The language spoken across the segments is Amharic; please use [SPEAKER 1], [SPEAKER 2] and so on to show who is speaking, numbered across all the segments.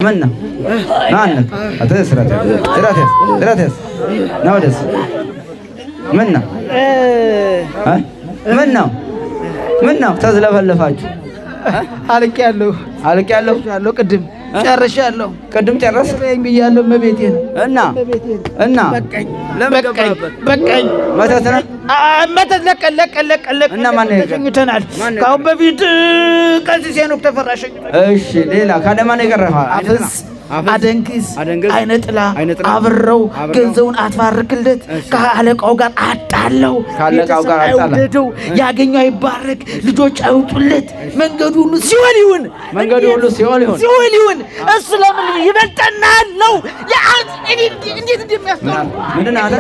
[SPEAKER 1] ምን ነው ና አንተ አተ ስራት ስራት ስራት ና ወደስ ምን ነው እ? ምን ነው ምን ነው ተዝለፈለፋችሁ
[SPEAKER 2] አልቄያለሁ
[SPEAKER 1] አልቄያለሁ
[SPEAKER 2] ያለው ቅድም ጨርሻለሁ።
[SPEAKER 1] ቅድም ጨረስ
[SPEAKER 2] በቃኝ ብያለሁ። እመቤቴን
[SPEAKER 1] እና እና
[SPEAKER 2] በቃኝ
[SPEAKER 1] ለምን
[SPEAKER 2] በቃኝ
[SPEAKER 1] ገባህበት?
[SPEAKER 2] በቃኝ።
[SPEAKER 1] መተት ነው
[SPEAKER 2] አ- መተት ለቀን ለቀን ለቀን ለቀን
[SPEAKER 1] እና ማን ነው የቀረ?
[SPEAKER 2] ተሸኝተናል።
[SPEAKER 1] ማን ነው
[SPEAKER 2] ከአሁን በፊት ቀሲስ ሄኖክ ተፈራ ሸኝቶናል።
[SPEAKER 1] እሺ ሌላ ካደማ ነው የቀረህ
[SPEAKER 2] አፍዝ አደንግዝ
[SPEAKER 1] አደንግዝ፣
[SPEAKER 2] አይነ ጥላ
[SPEAKER 1] አይነ ጥላ፣
[SPEAKER 2] አብረው
[SPEAKER 1] አብረው፣
[SPEAKER 2] ገንዘቡን አትባርክለት ከአለቃው ጋር አጣለው
[SPEAKER 1] ከአለቃው ጋር
[SPEAKER 2] ቤተሰብ
[SPEAKER 1] አጣላ።
[SPEAKER 2] አይውደደው ያገኘው አይባረክ ልጆች አይውጡለት መንገዱ ሁሉ ሲኦል ይሁን
[SPEAKER 1] መንገዱ ሁሉ ሲኦል ይሁን።
[SPEAKER 2] ሲኦል ይሁን እሱ ለምን ይበልጠናል ነው የአንተ እንዴት እንደሚያስተውል
[SPEAKER 1] ምንድን ነው አንተ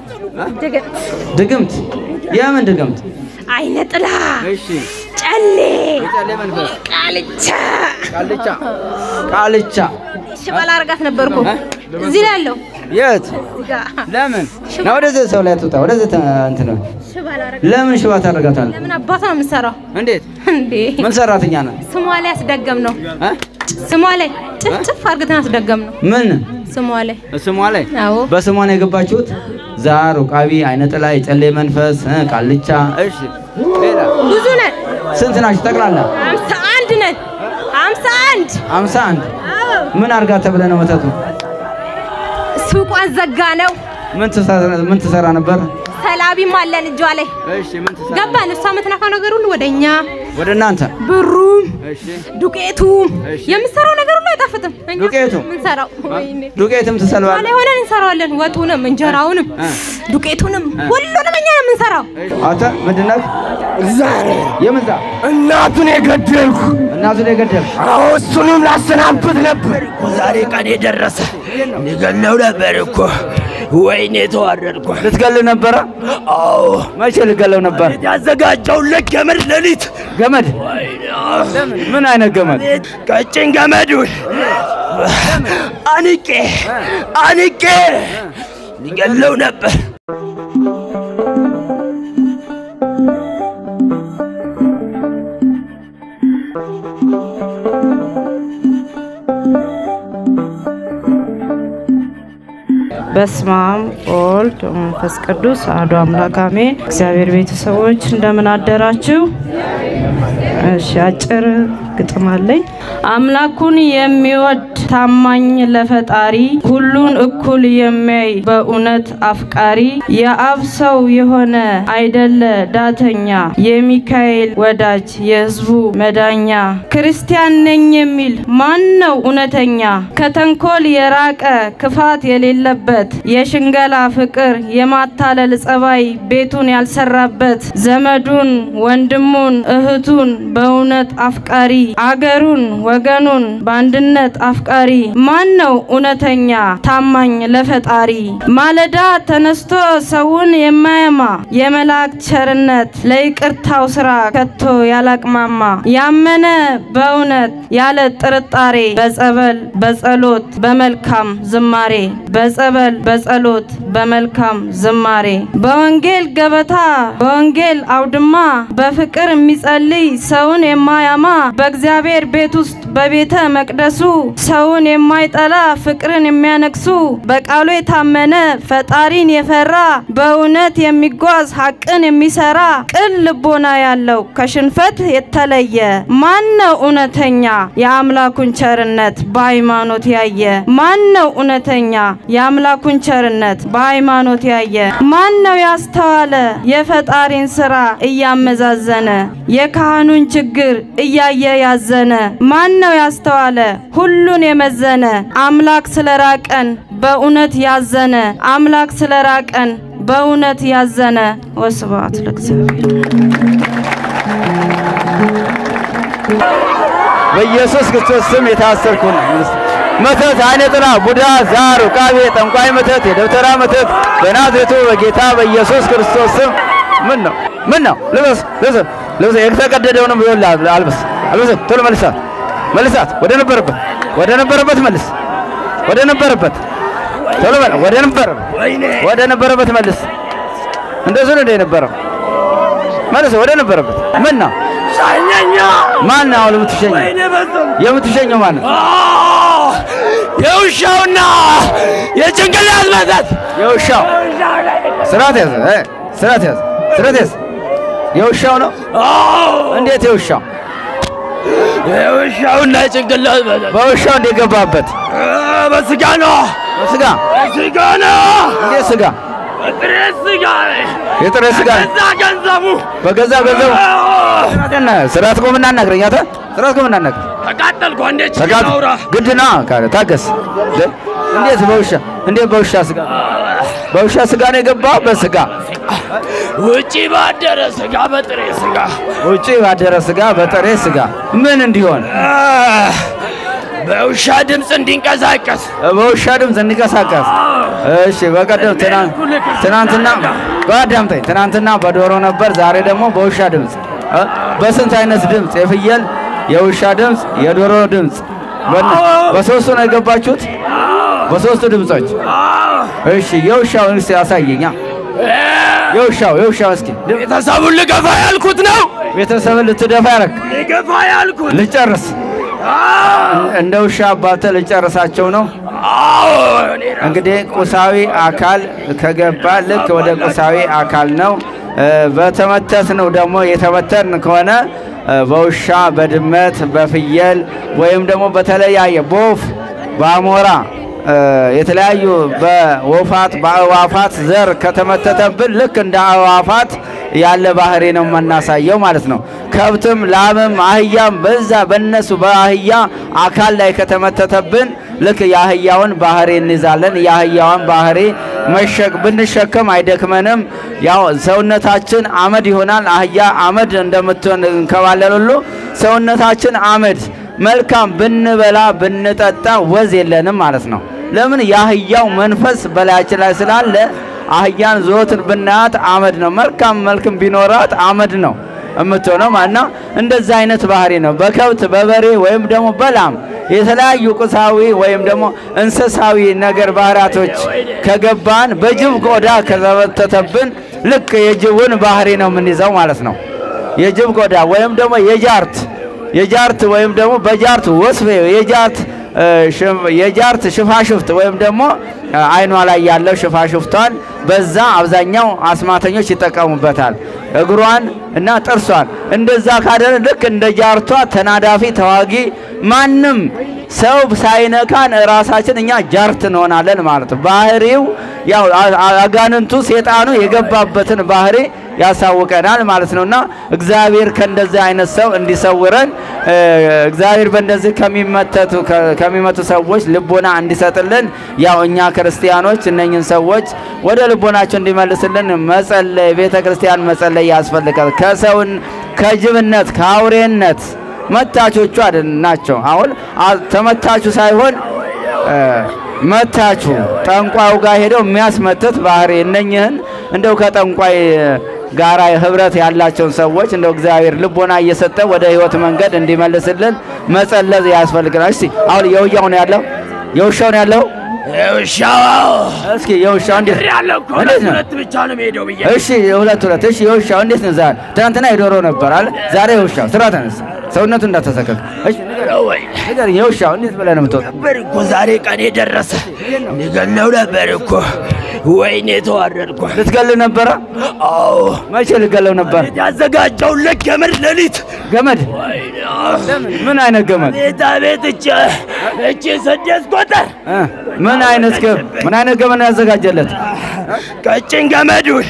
[SPEAKER 1] ድግምት የምን ድግምት
[SPEAKER 3] አይነ ጥላ፣
[SPEAKER 1] እሺ
[SPEAKER 3] ጨሌ፣
[SPEAKER 1] የጨሌ መንፈስ
[SPEAKER 3] ቃልቻ
[SPEAKER 1] ቃልቻ ቃልቻ
[SPEAKER 3] ሽባላ አርጋት ነበርኩ እዚህ ላይ ያለው
[SPEAKER 1] የት
[SPEAKER 3] እዚህ ጋር
[SPEAKER 1] ለምን ና ወደዚህ ሰው ላይ ትውጣ ወደዚህ ተ- እንትን ነው
[SPEAKER 3] ሽባላ አርጋ
[SPEAKER 1] ለምን ሽባ ታደርጋታለህ
[SPEAKER 3] ለምን አባቷ ነው የምትሰራው
[SPEAKER 1] እንዴት
[SPEAKER 3] እንዴ?
[SPEAKER 1] ምን ሰራተኛ ነው
[SPEAKER 3] ስሟ ላይ አስደገም ነው
[SPEAKER 1] እ?
[SPEAKER 3] ስሟ ላይ ጭፍጭፍ አርግተን አስደገም ነው
[SPEAKER 1] ምን
[SPEAKER 3] ስሟ ላይ
[SPEAKER 1] ስሟ ላይ
[SPEAKER 3] አዎ
[SPEAKER 1] በስሟ ነው የገባችሁት ዛር ውቃቢ አይነ ጥላ የጨሌ መንፈስ እ፣ ቃልቻ እሺ ሌላ
[SPEAKER 3] ብዙ ነን
[SPEAKER 1] ስንት ናችሁ ጠቅላላ
[SPEAKER 3] አምሳ አንድ ነን አምሳ አንድ
[SPEAKER 1] አምሳ አንድ
[SPEAKER 3] አዎ
[SPEAKER 1] ምን አርጋ ተብለ ነው መተቱ
[SPEAKER 3] ሱቋን ዘጋ ነው
[SPEAKER 1] ምን ትሰራ ምን ትሰራ ነበር
[SPEAKER 3] ሰላቢም አለን እጇ ላይ
[SPEAKER 1] እሺ ምን ትሰራ
[SPEAKER 3] ገባን እሷ የምትነካው ነገር ሁሉ ወደ እኛ
[SPEAKER 1] ወደ እናንተ
[SPEAKER 3] ብሩም
[SPEAKER 1] እሺ
[SPEAKER 3] ዱቄቱም
[SPEAKER 1] እሺ።
[SPEAKER 3] የምንሰራው ነገር ሁሉ አይጣፍጥም እኛ
[SPEAKER 1] ዱቄቱ?
[SPEAKER 3] የምንሰራው ወይኔ
[SPEAKER 1] ዱቄትም
[SPEAKER 3] እሷ
[SPEAKER 1] ትሰልባለህ
[SPEAKER 3] ላይ ሆነን እንሰራዋለን ወጡንም እንጀራውንም
[SPEAKER 1] እ።
[SPEAKER 3] ዱቄቱንም ሁሉንም እኛ ነው የምንሰራው
[SPEAKER 1] አንተ ምንድን ነህ
[SPEAKER 4] ዛሬ
[SPEAKER 1] የምን ዛር
[SPEAKER 4] እናቱን የገደልኩ
[SPEAKER 1] እናቱን የገደልክ
[SPEAKER 4] አዎ እሱንም ላሰናብት ነበር እኮ ዛሬ ቀን የደረሰ ልገለው ነበር እኮ ወይኔ ተዋረድኩ
[SPEAKER 1] ልትገል ነበረ
[SPEAKER 4] አዎ
[SPEAKER 1] መቼ ልትገለው ነበር
[SPEAKER 4] ያዘጋጀውለት ገመድ ሌሊት
[SPEAKER 1] ገመድ ምን አይነት ገመድ
[SPEAKER 4] ቀጭን ገመዱን አንቄ አንቄ ሊገለው ነበር
[SPEAKER 5] በስመ አብ ወወልድ ወመንፈስ ቅዱስ አሐዱ አምላክ አሜን። እግዚአብሔር ቤተሰቦች እንደምን አደራችሁ? እሺ አጭር ግጥም አለኝ። አምላኩን የሚወድ ታማኝ ለፈጣሪ ሁሉን እኩል የሚያይ በእውነት አፍቃሪ የአብ ሰው የሆነ አይደለ ዳተኛ የሚካኤል ወዳጅ የሕዝቡ መዳኛ ክርስቲያን ነኝ የሚል ማን ነው እውነተኛ ከተንኮል የራቀ ክፋት የሌለበት የሽንገላ ፍቅር የማታለል ጸባይ ቤቱን ያልሰራበት ዘመዱን ወንድሙን እህቱን በእውነት አፍቃሪ አገሩን ወገኑን በአንድነት አፍቃሪ ማን ነው እውነተኛ ታማኝ ለፈጣሪ ማለዳ ተነስቶ ሰውን የማያማ የመላእክት ቸርነት ለይቅርታው ስራ ከቶ ያላቅማማ ያመነ በእውነት ያለ ጥርጣሬ በጸበል በጸሎት በመልካም ዝማሬ በጸበል በጸሎት በመልካም ዝማሬ በወንጌል ገበታ በወንጌል አውድማ በፍቅር የሚጸልይ ሰውን የማያማ በእግዚአብሔር ቤት ውስጥ በቤተ መቅደሱ ሰውን የማይጠላ ፍቅርን የሚያነግሱ በቃሉ የታመነ ፈጣሪን የፈራ በእውነት የሚጓዝ ሐቅን የሚሰራ ቅን ልቦና ያለው ከሽንፈት የተለየ ማን ነው እውነተኛ የአምላኩን ቸርነት በሃይማኖት ያየ ማን ነው እውነተኛ የአምላኩን ቸርነት በሃይማኖት ያየ ማን ነው ያስተዋለ የፈጣሪን ስራ እያመዛዘነ የካህኑን ችግር እያየ ያዘነ ማን ነው ያስተዋለ ሁሉን የመዘነ አምላክ ስለራቀን በእውነት ያዘነ አምላክ ስለራቀን በእውነት ያዘነ ወስብሐት ለእግዚአብሔር።
[SPEAKER 1] በኢየሱስ ክርስቶስ ስም የታሰርኩ ነው። መተት፣ አይነ ጥላ፣ ቡዳ፣ ዛር፣ ውቃቤ፣ ጠንቋይ መተት፣ የደብተራ መተት በናዝሬቱ በጌታ በኢየሱስ ክርስቶስ ስም ምን ነው ምን ነው? ልበስ ልበስ ልበስ የተቀደደውንም ቢሆን አልበስ አልበስ። ቶሎ መልሳት መልሳት፣ ወደ ነበረበት ወደ ነበረበት መልስ፣ ወደ ነበረበት ቶሎ በል፣ ወደ ነበረበት ወደ ነበረበት መልስ። እንደዚህ ነው እንደ የነበረው መልስ፣ ወደ ነበረበት ምን ነው
[SPEAKER 4] ሻኘኛ
[SPEAKER 1] ማን ነው አሁን የምትሸኘው?
[SPEAKER 4] ወይኔ በዘም
[SPEAKER 1] የምትሸኘው ማን ነው?
[SPEAKER 4] መተት
[SPEAKER 1] የውሻው
[SPEAKER 4] በውሻው ላይ
[SPEAKER 1] ስርዓት ያዝ እ ስርዓት ያዝ ስርዓት ያዝ የውሻው ነው
[SPEAKER 4] አዎ
[SPEAKER 1] እንዴት የውሻው
[SPEAKER 4] የውሻውን ላይ ጭንቅላት መተት
[SPEAKER 1] በውሻው እንደገባበት
[SPEAKER 4] እ፣ በስጋ ነው
[SPEAKER 1] ስጋ
[SPEAKER 4] በስጋ ነው
[SPEAKER 1] እንዴት ስጋ
[SPEAKER 4] በጥሬ ስጋ
[SPEAKER 1] የጥሬ ስጋ
[SPEAKER 4] እዛ ገንዘቡ
[SPEAKER 1] በገዛ ገንዘቡ
[SPEAKER 4] አዎ፣
[SPEAKER 1] ስርዓት ቆምና እናግረኝ አንተ ስርዓት ቆምና እናግረኝ
[SPEAKER 4] ተቃጠልኩ አንዴ
[SPEAKER 1] ተጋጥ
[SPEAKER 4] ችግር አውራ
[SPEAKER 1] ግድና ካለ ታገስ ደ- እንዴት በውሻ እንዴት በውሻ ስጋ በውሻ ስጋ ነው የገባው በስጋ
[SPEAKER 4] ውጪ ባደረ ስጋ በጥሬ ስጋ
[SPEAKER 1] ውጪ ባደረ ስጋ በጥሬ ስጋ ምን እንዲሆን
[SPEAKER 4] አ፣ በውሻ ድምፅ እንዲንቀሳቀስ
[SPEAKER 1] በውሻ ድምፅ እንዲንቀሳቀስ እሺ በቀደም ትናንት ትናንትና በአዳምጠኝ ትናንትና በዶሮ ነበር ዛሬ ደግሞ በውሻ ድምፅ እ? በስንት አይነት ድምፅ የፍየል የውሻ ድምፅ የዶሮ ድምፅ በነ- በሶስቱ ነው የገባችሁት በሶስቱ ድምፆች እሺ የውሻውን እስኪ ያሳየኛ የውሻው የውሻው እስኪ
[SPEAKER 4] ቤተሰቡን ልገፋ ያልኩት ነው
[SPEAKER 1] ቤተሰብን ልትደፋ ያረክ
[SPEAKER 4] ልገፋ ያልኩት
[SPEAKER 1] ልጨርስ
[SPEAKER 4] አዎ፣
[SPEAKER 1] እንደ ውሻ አባተ ልጨርሳቸው ነው
[SPEAKER 4] አዎ፣ እኔ ራ-
[SPEAKER 1] እንግዲህ ቁሳዊ አካል ከገባ ልክ ወደ ቁሳዊ አካል ነው። እ፣ በተመተት ነው ደግሞ የተመተን ከሆነ እ፣ በውሻ በድመት በፍየል ወይም ደግሞ በተለያየ በወፍ በአሞራ እ፣ የተለያዩ በወፋት በአእዋፋት ዘር ከተመተተብን ልክ እንደ አእዋፋት ያለ ባህሪ ነው የምናሳየው ማለት ነው። ከብትም ላምም አህያም በዛ በነሱ በአህያ አካል ላይ ከተመተተብን ልክ የአህያውን ባህሪ እንይዛለን። የአህያውን ባህሪ መሸክ ብንሸከም አይደክመንም። ያው ሰውነታችን አመድ ይሆናል። አህያ አመድ እንደምትሆን እንከባለል ሁሉ ሰውነታችን አመድ መልካም ብንበላ ብንጠጣ ወዝ የለንም ማለት ነው። ለምን የአህያው መንፈስ በላያችን ላይ ስላለ አህያን ዘወትር ብናያት አመድ ነው። መልካም መልክም ቢኖራት አመድ ነው የምትሆነው ማለት ነው። እንደዛ አይነት ባህሪ ነው። በከብት በበሬ ወይም ደግሞ በላም የተለያዩ ቁሳዊ ወይም ደግሞ እንስሳዊ ነገር ባህሪያቶች ከገባን በጅብ ቆዳ ከተመተተብን ልክ የጅቡን ባህሪ ነው የምንይዘው ማለት ነው። የጅብ ቆዳ ወይም ደግሞ የጃርት የጃርት ወይም ደግሞ በጃርት ወስፌ የጃርት እ፣ ሽም- የጃርት ሽፋሽፍት ወይም ደግሞ እ፣ አይኗ ላይ ያለው ሽፋሽፍቷን በዛ አብዛኛው አስማተኞች ይጠቀሙበታል። እግሯን እና ጥርሷን እንደዛ ካደረ ልክ እንደ ጃርቷ ተናዳፊ ተዋጊ ማንም ሰው ሳይነካን ራሳችን እኛ ጃርት እንሆናለን ማለት ነው። ባህሪው ያው አ- አ- አጋንንቱ ሴጣኑ የገባበትን ባህሪ ያሳውቀናል ማለት ነውና እግዚአብሔር ከእንደዚህ አይነት ሰው እንዲሰውረን እ፣ እግዚአብሔር በእንደዚህ ከሚመተቱ ከ- ከሚመቱ ሰዎች ልቦና እንዲሰጥልን ያው እኛ ክርስቲያኖች እነኝን ሰዎች ወደ ልቦናቸው እንዲመልስልን መጸለይ ቤተ ክርስቲያን መጸለይ ያስፈልጋል። ከሰውን ከጅብነት ከአውሬነት መታቾቹ አይደል ናቸው። አሁን አ- ተመታቹ ሳይሆን እ፣ መታቹ ጠንቋዩ ጋር ሄደው የሚያስመትት ባህሪ እነኝህን እንደው ከጠንቋይ ጋራ ህብረት ያላቸውን ሰዎች እንደው እግዚአብሔር ልቦና እየሰጠ ወደ ህይወት መንገድ እንዲመልስልን መጸለዝ ያስፈልግናል። እስቲ አሁን የውያው ነው ያለው የውሻው ነው ያለው።
[SPEAKER 4] የውሻው
[SPEAKER 1] እስኪ የውሻው እንዴት
[SPEAKER 4] ያለ እኮ
[SPEAKER 1] እንዴት ነው?
[SPEAKER 4] ሁለት ብቻ ነው የምሄደው ብዬ
[SPEAKER 1] እሺ የሁለት ሁለት እሺ የውሻው እንዴት ነው ዛሬ? ትናንትና የዶሮ ነበር አለ ዛሬ የውሻው ስራ ተነስ ሰውነቱ እንዳተሰከክ እሺ
[SPEAKER 4] ነው ወይ
[SPEAKER 1] ንገረኝ የውሻው እንዴት ብለህ ነው የምትወጣው?
[SPEAKER 4] ነበር እኮ ዛሬ ቀኔ ደረሰ። ልገለው ነበር እኮ ወይኔ ተዋረድኩ።
[SPEAKER 1] ልትገል ነበረ?
[SPEAKER 4] አዎ
[SPEAKER 1] መቼ ልገለው ነበር?
[SPEAKER 4] ያዘጋጀው ልክ ገመድ ሌሊት
[SPEAKER 1] ገመድ
[SPEAKER 4] ወይኔ
[SPEAKER 1] ምን አይነት ገመድ
[SPEAKER 4] ቤታ ቤት እቼ እቼ ስድስት ቁጥር
[SPEAKER 1] እ? ምን አይነት ገ ምን አይነት ገመድ ነው ያዘጋጀለት?
[SPEAKER 4] ቀጭን ገመዱን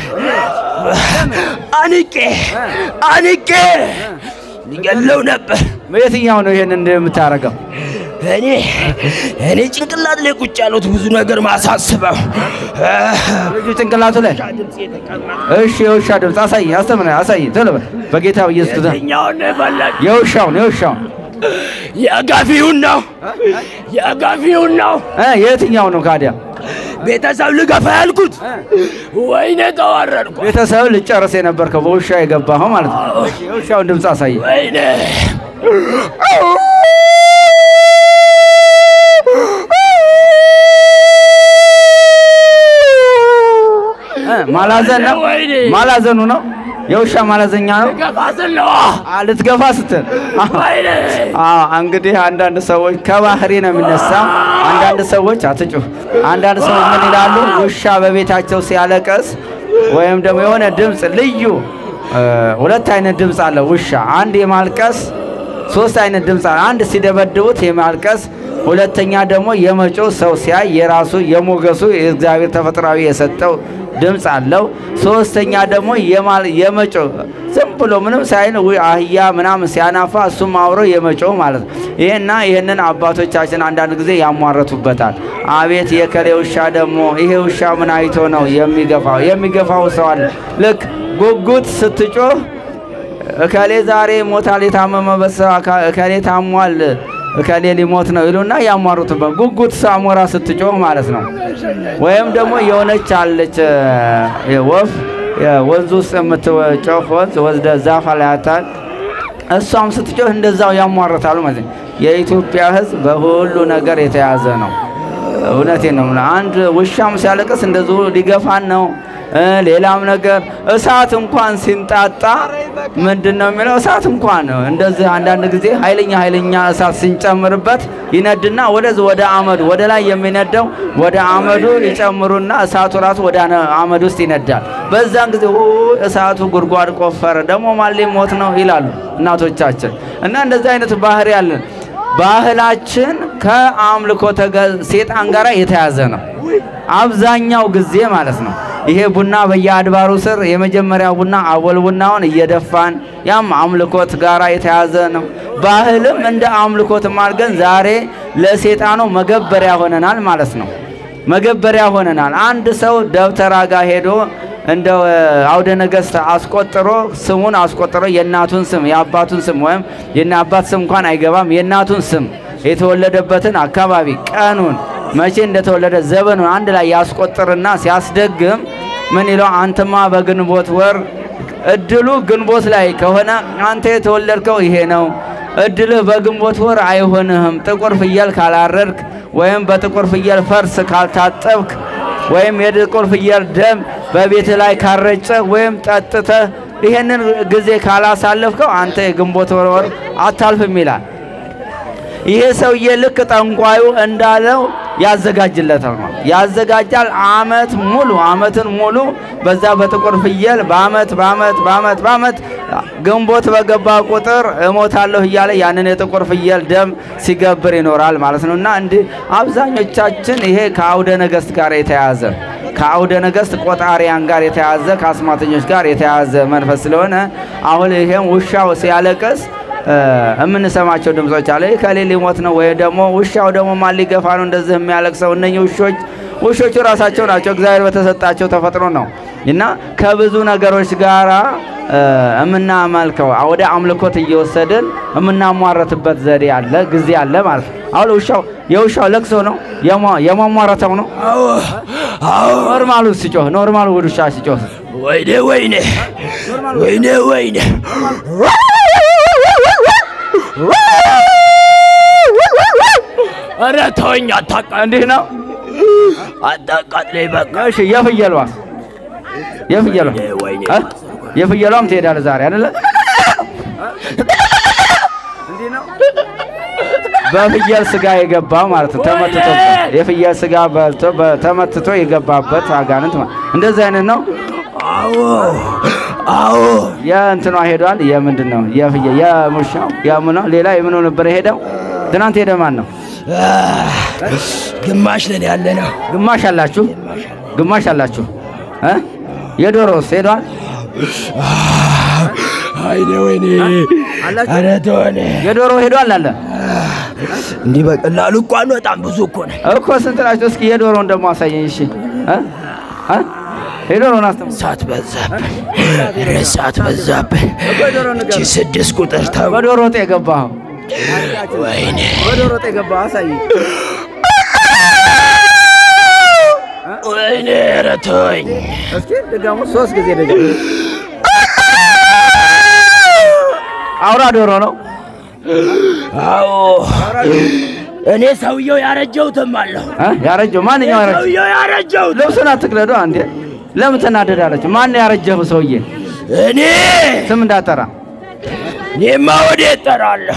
[SPEAKER 4] አንቄ አንቄ ሊገለው ነበር።
[SPEAKER 1] የትኛው ነው ይሄን እንደምታረገው?
[SPEAKER 4] እኔ እኔ ጭንቅላት ላይ ቁጭ ያሉት ብዙ ነገር ማሳስበው
[SPEAKER 1] ልጁ ጭንቅላቱ ላይ እሺ፣ የውሻ ድምፅ አሳይ፣ አስተምረ አሳይ፣ ቶሎ በል በጌታ በኢየሱስ ክርስቶስ
[SPEAKER 4] የትኛውን ነው የፈለግ?
[SPEAKER 1] የውሻውን የውሻውን
[SPEAKER 4] የጋፊውን ነው የጋፊውን ነው
[SPEAKER 1] እ የትኛው ነው ካዲያ?
[SPEAKER 4] ቤተሰብ ልገፋ ያልኩት ወይኔ ተዋረድኩ።
[SPEAKER 1] ቤተሰብ ልጨርስ የነበርከው በውሻ የገባኸው ማለት ነው። እሺ፣ የውሻውን ድምፅ አሳይ።
[SPEAKER 4] ወይኔ
[SPEAKER 1] እ ማላዘን ነው
[SPEAKER 4] ወይኔ
[SPEAKER 1] ማላዘኑ ነው የውሻ ማላዘኛ ነው።
[SPEAKER 4] ገፋ ስለው
[SPEAKER 1] አ፣ ልትገፋ ስትል አ፣
[SPEAKER 4] ወይኔ
[SPEAKER 1] አዎ እንግዲህ አንዳንድ ሰዎች ከባህሪ ነው የሚነሳ። አንዳንድ ሰዎች አትጩህ። አንዳንድ ሰዎች ምን ይላሉ? ውሻ በቤታቸው ሲያለቀስ ወይም ደግሞ የሆነ ድምፅ ልዩ እ፣ ሁለት አይነት ድምፅ አለ ውሻ። አንድ የማልቀስ ሶስት አይነት ድምፅ አለ። አንድ ሲደበድቡት የማልቀስ፣ ሁለተኛ ደግሞ የመጮህ ሰው ሲያይ የራሱ የሞገሱ የእግዚአብሔር ተፈጥሯዊ የሰጠው ድምፅ አለው። ሶስተኛ ደግሞ የማል የመጮህ ዝም ብሎ ምንም ሳይል ውይ አህያ ምናምን ሲያናፋ እሱም አብሮ የመጮህ ማለት ነው። ይሄና ይህንን አባቶቻችን አንዳንድ ጊዜ ያሟረቱበታል። አቤት የከሌ ውሻ ደግሞ ይሄ ውሻ ምን አይቶ ነው የሚገፋው? የሚገፋው ሰው አለ። ልክ ጉጉት ስትጮህ እከሌ ዛሬ ሞታል፣ የታመመ በሰው አካ- እከሌ ታሟል፣ እከሌ ሊሞት ነው ይሉና ያሟሩትበት ጉጉት ሳሞራ ስትጮህ ማለት ነው። ወይም ደግሞ የሆነች አለች እ፣ ወፍ ወንዝ ውስጥ የምትጮህ ወንዝ ወስደ ዛፍ ላይ ያታል እሷም ስትጮህ እንደዛው ያሟርታሉ ማለት ነው። የኢትዮጵያ ሕዝብ በሁሉ ነገር የተያዘ ነው። እውነቴን ነው። የምልህ። አንድ ውሻም ሲያለቅስ እንደዚሁ ሊገፋን ነው። እ ሌላም ነገር እሳት እንኳን ሲንጣጣ ምንድን ነው የሚለው? እሳት እንኳን እንደዚህ አንዳንድ ጊዜ ኃይለኛ ኃይለኛ እሳት ሲንጨምርበት ይነድና ወደዚህ ወደ አመዱ ወደ ላይ የሚነደው ወደ አመዱ ይጨምሩና እሳቱ ራሱ ወደ አነ- አመድ ውስጥ ይነዳል። በዛን ጊዜ ኡ እሳቱ ጉድጓድ ቆፈረ ደግሞ ማን ሊሞት ነው ይላሉ እናቶቻችን። እና እንደዚህ አይነት ባህሪ ያለን ባህላችን ከአምልኮ ሴጣን ጋር የተያዘ ነው። አብዛኛው ጊዜ ማለት ነው። ይሄ ቡና በየአድባሩ ስር የመጀመሪያው ቡና አቦል ቡናውን እየደፋን ያም አምልኮት ጋራ የተያዘ ነው። ባህልም እንደ አምልኮትም አድርገን ዛሬ ለሴጣኑ መገበሪያ ሆነናል ማለት ነው። መገበሪያ ሆነናል። አንድ ሰው ደብተራ ጋር ሄዶ እንደ አውደ ነገሥት አስቆጥሮ ስሙን አስቆጥሮ የእናቱን ስም የአባቱን ስም ወይም የእነ አባት ስም እንኳን አይገባም። የእናቱን ስም የተወለደበትን አካባቢ ቀኑን መቼ እንደተወለደ ዘመኑን አንድ ላይ ያስቆጥርና ሲያስደግም ምን ይለው አንተማ በግንቦት ወር እድሉ ግንቦት ላይ ከሆነ አንተ የተወለድከው ይሄ ነው። እድልህ በግንቦት ወር አይሆንህም። ጥቁር ፍየል ካላረድክ ወይም በጥቁር ፍየል ፈርስ ካልታጠብክ ወይም የጥቁር ፍየል ደም በቤት ላይ ካረጨህ ወይም ጠጥተህ ይሄንን ጊዜ ካላሳለፍከው አንተ የግንቦት ወር ወር አታልፍም ይላል። ይሄ ሰውዬ ልክ ጠንቋዩ እንዳለው ያዘጋጅለታል ነው ያዘጋጃል። አመት ሙሉ አመትን ሙሉ በዛ በጥቁር ፍየል በአመት በአመት በአመት በአመት ግንቦት በገባ ቁጥር እሞታለሁ እያለ ያንን የጥቁር ፍየል ደም ሲገብር ይኖራል ማለት ነው። እና እንዲህ አብዛኞቻችን ይሄ ከአውደ ነገሥት ጋር የተያዘ ከአውደ ነገሥት ቆጣሪያን ጋር የተያዘ ከአስማተኞች ጋር የተያዘ መንፈስ ስለሆነ አሁን ይሄም ውሻው ሲያለቅስ የምንሰማቸው ድምጾች አለ። ከሌ ሊሞት ነው ወይ ደግሞ ውሻው ደግሞ ማን ሊገፋ ነው እንደዚህ የሚያለቅሰው? እነኚህ ውሾች ውሾቹ ራሳቸው ናቸው። እግዚአብሔር በተሰጣቸው ተፈጥሮ ነው እና ከብዙ ነገሮች ጋራ የምናመልከው ወደ አምልኮት እየወሰድን የምናሟረትበት ዘዴ አለ፣ ጊዜ አለ ማለት ነው። አሁን ውሻው የውሻው ለቅሶ ነው የሟሟረተው ነው።
[SPEAKER 4] አዎ አዎ።
[SPEAKER 1] ኖርማሉ ሲጮህ ኖርማሉ ውሻ ሲጮህ
[SPEAKER 4] ወይኔ ወይኔ ወይኔ ወይኔ ኧረ ተወኝ፣ አታቃ
[SPEAKER 1] እንዲህ ነው።
[SPEAKER 4] አታቃጥለኝ በቃ።
[SPEAKER 1] እሺ የፍየሏስ የፍየሏ
[SPEAKER 4] ወይኔ
[SPEAKER 1] እ? የፍየሏም ትሄዳለህ ዛሬ አይደለ? በፍየል ስጋ የገባ ማለት ነው። ተመትቶ የፍየል ስጋ በልቶ በ- ተመትቶ የገባበት አጋንንት ማለት እንደዚህ አይነት ነው።
[SPEAKER 4] አዎ አዎ።
[SPEAKER 1] የእንትኗ ሄዷል። የምንድን ነው የፍየል የሙሻው የምኗ ሌላ የምኑ ነበር የሄደው? ትናንት ሄደ ማን ነው?
[SPEAKER 4] ግማሽ ነን ያለ ነው።
[SPEAKER 1] ግማሽ አላችሁ፣ ግማሽ አላችሁ እ? የዶሮስ ሄዷል?
[SPEAKER 4] አይኔ ወይኔ
[SPEAKER 1] አላችሁ?
[SPEAKER 4] ኧረ ተወኝ።
[SPEAKER 1] የዶሮ ሄዷል አለ
[SPEAKER 4] እንዲህ በቀላሉ እንኳን በጣም ብዙ እኮ ነው።
[SPEAKER 1] እኮ ስንት ናቸው? እስኪ የዶሮውን ደግሞ አሳየኝ። እሺ እ? እ? የዶሮውን አስተም
[SPEAKER 4] እሳት በዛብን፣ ኧረ እሳት በዛብን። እቺ ስድስት ቁጥር ተው።
[SPEAKER 1] በዶሮ ወጥ የገባኸው
[SPEAKER 4] ወይኔ
[SPEAKER 1] በዶሮ ወጥ የገባኸው አሳየኝ።
[SPEAKER 4] ወይኔ ኧረ ተወኝ።
[SPEAKER 1] እስኪ ድገሙ፣ ሶስት ጊዜ ድገሙ። አውራ ዶሮ ነው።
[SPEAKER 4] አዎ እኔ ሰውየው ያረጀሁትም አለሁ።
[SPEAKER 1] እ? ያረጀው ማንኛው ያረጀው?
[SPEAKER 4] ሰውየው ያረጀሁት
[SPEAKER 1] ልብሱን አትቅደዱ አንዴ። ለምን ትናደዳለች? ማን ያረጀው ሰውዬ?
[SPEAKER 4] እኔ
[SPEAKER 1] ስም እንዳጠራ
[SPEAKER 4] እኔማ ወዴት እጠራለሁ?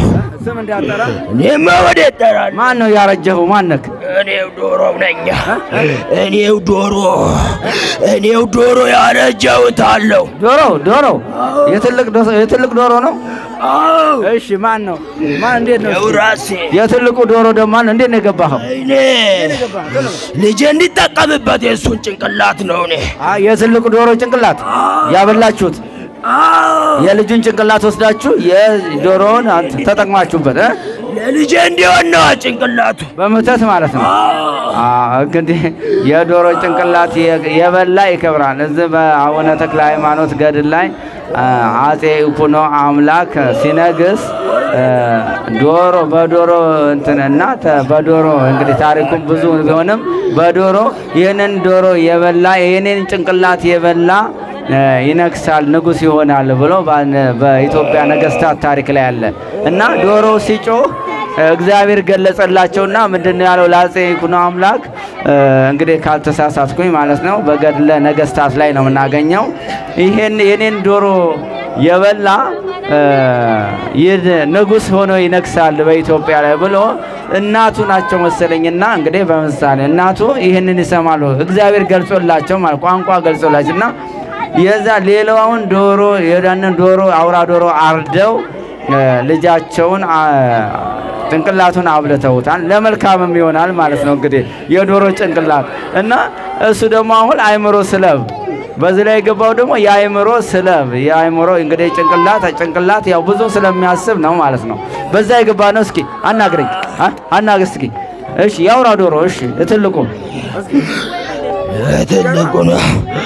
[SPEAKER 1] ስም እንዳጠራ
[SPEAKER 4] እኔማ ወዴት እጠራለሁ?
[SPEAKER 1] ማን ነው ያረጀኸው? ማነክ?
[SPEAKER 4] እኔው ዶሮ ነኝ። እኔው ዶሮ እኔው ዶሮ ያረጀሁት አለው።
[SPEAKER 1] ዶሮ ዶሮ የትልቅ ዶ- የትልቅ ዶሮ ነው።
[SPEAKER 4] አዎ
[SPEAKER 1] እሺ ማን ነው? ማን እንዴት ነው?
[SPEAKER 4] ይኸው
[SPEAKER 1] እስኪ?
[SPEAKER 4] ራሴ
[SPEAKER 1] የትልቁ ዶሮ ደግሞ ማን ነው? እንዴት ነው የገባኸው?
[SPEAKER 4] እኔ ልጄ እንዲጠቀምበት የእሱን ጭንቅላት ነው እኔ
[SPEAKER 1] አ የትልቁ ዶሮ ጭንቅላት ያበላችሁት
[SPEAKER 4] አዎ
[SPEAKER 1] የልጁን ጭንቅላት ወስዳችሁ የዶሮውን አንተ ተጠቅማችሁበት እ?
[SPEAKER 4] ለልጄ እንዲሆን ነው ጭንቅላቱ።
[SPEAKER 1] በምህተት ማለት ነው። አ እንግዲህ የዶሮ ጭንቅላት የ- የበላ ይከብራል። እዚህ በአቡነ ተክለ ሃይማኖት ገድል ላይ አ፣ አጼ ይኩኖ አምላክ ሲነግስ እ፣ ዶሮ በዶሮ እንትንና ተ- በዶሮ እንግዲህ ታሪኩም ብዙ ቢሆንም በዶሮ ይህንን ዶሮ የበላ ይህንን ጭንቅላት የበላ እ፣ ይነግሳል ንጉሥ ይሆናል ብሎ ባን- በኢትዮጵያ ነገስታት ታሪክ ላይ አለ እና ዶሮ ሲጮህ እግዚአብሔር ገለጸላቸውና ምንድን ነው ያለው ለአጼ ይኩኖ አምላክ እ፣ እንግዲህ ካልተሳሳትኩኝ ማለት ነው በገድለ ነገስታት ላይ ነው የምናገኘው ይሄን የኔን ዶሮ የበላ እ፣ ይህ ንጉሥ ሆኖ ይነግሳል በኢትዮጵያ ላይ ብሎ እናቱ ናቸው መሰለኝና እንግዲህ በምሳሌ እናቱ ይህንን ይሰማሉ እግዚአብሔር ገልጾላቸው ማለት ቋንቋ ገልጾላቸው እና የዛ ሌላውን ዶሮ የዳንን ዶሮ አውራ ዶሮ አርደው እ፣ ልጃቸውን አ፣ ጭንቅላቱን አብልተውታል። ለመልካምም ይሆናል ማለት ነው እንግዲህ የዶሮ ጭንቅላት እና እሱ ደግሞ አሁን አይምሮ ስለብ በዚህ ላይ የገባው ደግሞ የአይምሮ ስለብ የአይምሮ እንግዲህ ጭንቅላት ጭንቅላት ያው ብዙ ስለሚያስብ ነው ማለት ነው። በዛ የገባ ነው። እስኪ አናግረኝ አ? አናግር እስኪ እሺ፣ የአውራ ዶሮ እሺ፣ ትልቁ
[SPEAKER 4] ትልቁ ነው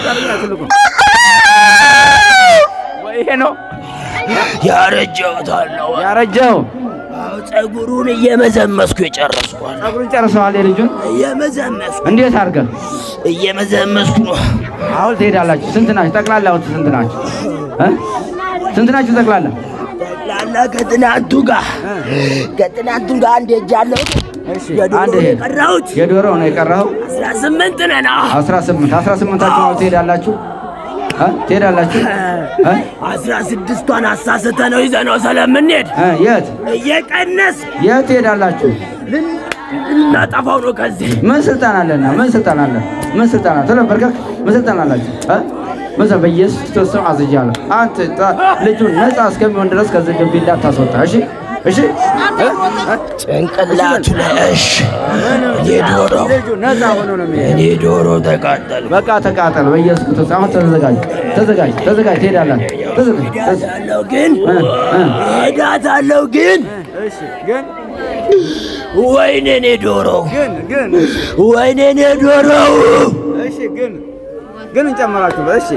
[SPEAKER 1] ይሄ ነው
[SPEAKER 4] ያረጀሁት አለው።
[SPEAKER 1] ያረጀው።
[SPEAKER 4] አዎ ጸጉሩን እየመዘመስኩ የጨረስኳል።
[SPEAKER 1] ጸጉሩን ጨርሰዋል የልጁን
[SPEAKER 4] እየመዘመስኩ
[SPEAKER 1] እንዴት አድርገህ
[SPEAKER 4] እየመዘመስኩ ነው።
[SPEAKER 1] አሁን ትሄዳላችሁ? ስንት ናችሁ ጠቅላላ? አሁን ስንት ናችሁ እ? ስንት ናችሁ ጠቅላላ?
[SPEAKER 4] ጠቅላላ ከትናንቱ ጋር ከትናንቱ ጋር አንድ ሄጃለሁ። የዶሮ
[SPEAKER 1] አንድ ይሄ
[SPEAKER 4] የቀረሁት
[SPEAKER 1] የዶሮ ነው የቀረኸው?
[SPEAKER 4] አስራ ስምንት ነን። አዎ።
[SPEAKER 1] 18 18ታችሁ ነው ትሄዳላችሁ እ? ትሄዳላችሁ እ?
[SPEAKER 4] አስራ ስድስቷን አሳስተ ነው ይዘ ነው ስለምንሄድ
[SPEAKER 1] እ? የት
[SPEAKER 4] እየቀነስ
[SPEAKER 1] የት ትሄዳላችሁ?
[SPEAKER 4] ልናጠፋው ነው ከዚህ
[SPEAKER 1] ምን ስልጣን አለና? ምን ስልጣን አለ? ምን ስልጣን አለ? ቶሎ በርከክ ምን ስልጣን አላችሁ? እ? በዛ በኢየሱስ ክርስቶስ ስም አዝጃለሁ። አንተ ጣ- ልጁን ነፃ እስከሚሆን ድረስ ከዚህ ግቢ እንዳታስወጣ። እሺ እሺ እ? እ?
[SPEAKER 4] ጭንቅላቱ ላይ እሺ። እኔ ዶሮ
[SPEAKER 1] ልጁ ነፃ ሆኖ ነው የሚሄድ።
[SPEAKER 4] እኔ ዶሮ ተቃጠል
[SPEAKER 1] በቃ ተቃጠል። በኢየሱስ ክርስቶስ አሁን ተዘጋጅ፣ ተዘጋጅ፣ ተዘጋጅ። ትሄዳለህ። ተዘጋጅ። ተዘጋጅ።
[SPEAKER 4] ሄዳታለሁ ግን
[SPEAKER 1] እ? እ?
[SPEAKER 4] ሄዳታለሁ ግን
[SPEAKER 1] እሺ ግን
[SPEAKER 4] ወይኔ እኔ ዶሮ
[SPEAKER 1] ግን ግን
[SPEAKER 4] ወይኔ እኔ ዶሮው
[SPEAKER 1] እሺ ግን ግን እንጨምራችሁ እሺ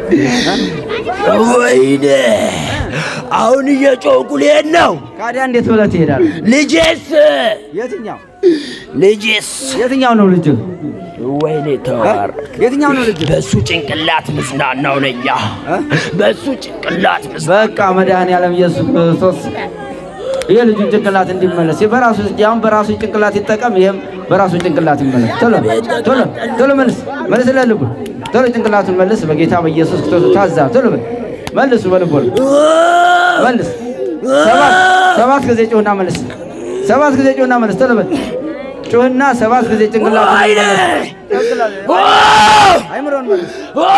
[SPEAKER 4] ወይኔ አሁን እየጮኩ ልሄድ ነው።
[SPEAKER 1] ካዲያ እንዴት ብለህ ትሄዳለህ?
[SPEAKER 4] ልጄስ
[SPEAKER 1] የትኛው
[SPEAKER 4] ልጄስ
[SPEAKER 1] የትኛው ነው ልጅ?
[SPEAKER 4] ወይኔ ተዋር
[SPEAKER 1] የትኛው ነው ልጅ?
[SPEAKER 4] በሱ ጭንቅላት ምጽናናው ነኛ በሱ ጭንቅላት ምጽ
[SPEAKER 1] በቃ መድኃኔዓለም ኢየሱስ ክርስቶስ ይሄ ልጁን ጭንቅላት እንዲመለስ በራሱ ያሁን በራሱ ጭንቅላት ይጠቀም፣ ይሄም በራሱ ጭንቅላት ይመለስ። ቶሎ ቶሎ ቶሎ መልስ መልስ ለልቡ ቶሎ ጭንቅላቱን መልስ። በጌታ በኢየሱስ ክርስቶስ ታዛ ቶሎ በል መልሱ፣ በልቦ መልስ። ሰባት ሰባት ጊዜ ጩህና መልስ። ሰባት ጊዜ ጩህና መልስ። ቶሎ በል ጩህና ሰባት ጊዜ ጭንቅላቱን
[SPEAKER 4] ወይኔ
[SPEAKER 1] መልስ። አይምሮን መልስ።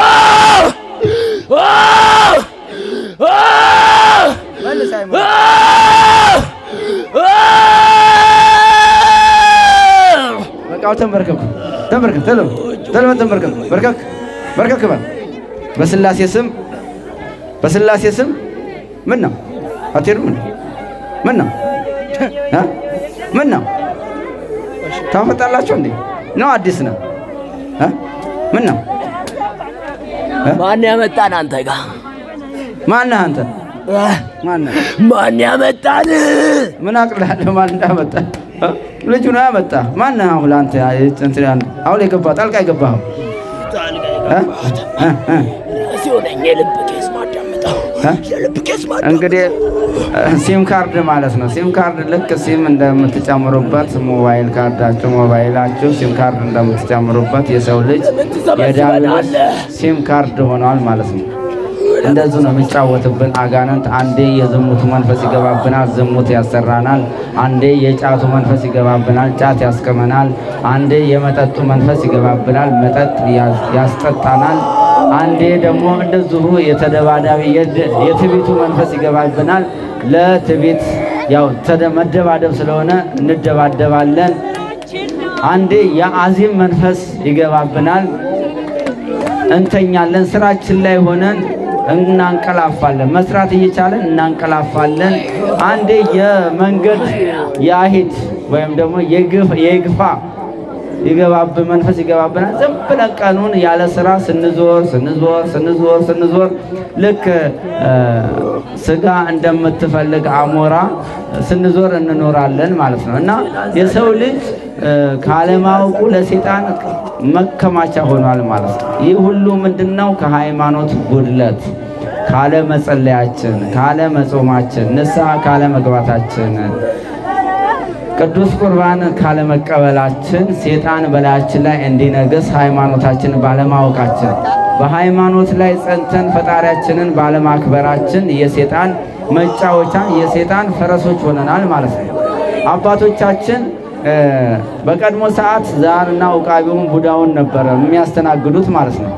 [SPEAKER 1] መልስ አይምሮ በቃ ተንበርከኩ፣ ተንበርከክ፣ ቶሎ ቶሎ በል ተንበርከክ፣ በርከክ በርከክ በል። በስላሴ ስም በስላሴ ስም ምን ነው አትሄዱም? እንዴ? ምን ነው እ? ምን ነው ታመጣላችሁ እንዴ? ነው አዲስ ነው እ? ምን ነው
[SPEAKER 4] ማን ያመጣን አንተ ጋር
[SPEAKER 1] ማነህ አንተ? ማነህ?
[SPEAKER 4] ማን ያመጣን
[SPEAKER 1] ምን አቅላለሁ? ማን እንዳመጣ እ? ልጁ ነው ያመጣ። ማነህ አሁን አንተ እንትን ያን- አሁን የገባ ጣልቃ የገባኸው እ? እ? እ?
[SPEAKER 4] ሲሆነኝ የልብ ኬስ ማዳመጠው
[SPEAKER 1] እ?
[SPEAKER 4] የልብ ኬስ ማዳመጠው
[SPEAKER 1] እንግዲህ ሲም ካርድ ማለት ነው። ሲም ካርድ ልክ ሲም እንደምትጨምሩበት ሞባይል ካርዳችሁ ሞባይላችሁ ሲም ካርድ እንደምትጨምሩበት የሰው ልጅ የዳዊት ሲም ካርድ ሆኗል ማለት ነው። እንደዚሁ ነው የሚጫወትብን አጋንንት። አንዴ የዝሙቱ መንፈስ ይገባብናል፣ ዝሙት ያሰራናል። አንዴ የጫቱ መንፈስ ይገባብናል፣ ጫት ያስቅመናል። አንዴ የመጠጡ መንፈስ ይገባብናል፣ መጠጥ ያስ- ያስጠጣናል። አንዴ ደግሞ እንደዚሁ የተደባዳቢ የድ- የትዕቢቱ መንፈስ ይገባብናል። ለትዕቢት ያው ተደ- መደባደብ ስለሆነ እንደባደባለን። አንዴ የአዚም መንፈስ ይገባብናል። እንተኛለን። ስራችን ላይ ሆነን እናንቀላፋለን። መስራት እየቻለን እናንቀላፋለን። አንዴ የመንገድ የአሂድ ወይም ደግሞ የግፍ- የግፋ ይገባብ መንፈስ ይገባብናል። ዝም ብለን ቀኑን ያለ ስራ ስንዞር ስንዞር ስንዞር ስንዞር ልክ እ፣ ስጋ እንደምትፈልግ አሞራ ስንዞር እንኖራለን ማለት ነው እና የሰው ልጅ እ፣ ካለማወቁ ለሴጣን መከማቻ ሆኗል ማለት ነው። ይህ ሁሉ ምንድን ነው? ከሃይማኖት ጉድለት ካለ መጸለያችን፣ ካለ መጾማችን፣ ንስሐ ካለ መግባታችን ቅዱስ ቁርባን ካለመቀበላችን ሴጣን በላያችን ላይ እንዲነግስ ሃይማኖታችን ባለማወቃችን በሃይማኖት ላይ ጸንተን ፈጣሪያችንን ባለማክበራችን የሴጣን መጫወቻ የሴጣን ፈረሶች ሆነናል ማለት ነው። አባቶቻችን እ፣ በቀድሞ ሰዓት ዛርና ውቃቢውን ቡዳውን ነበረ የሚያስተናግዱት ማለት ነው።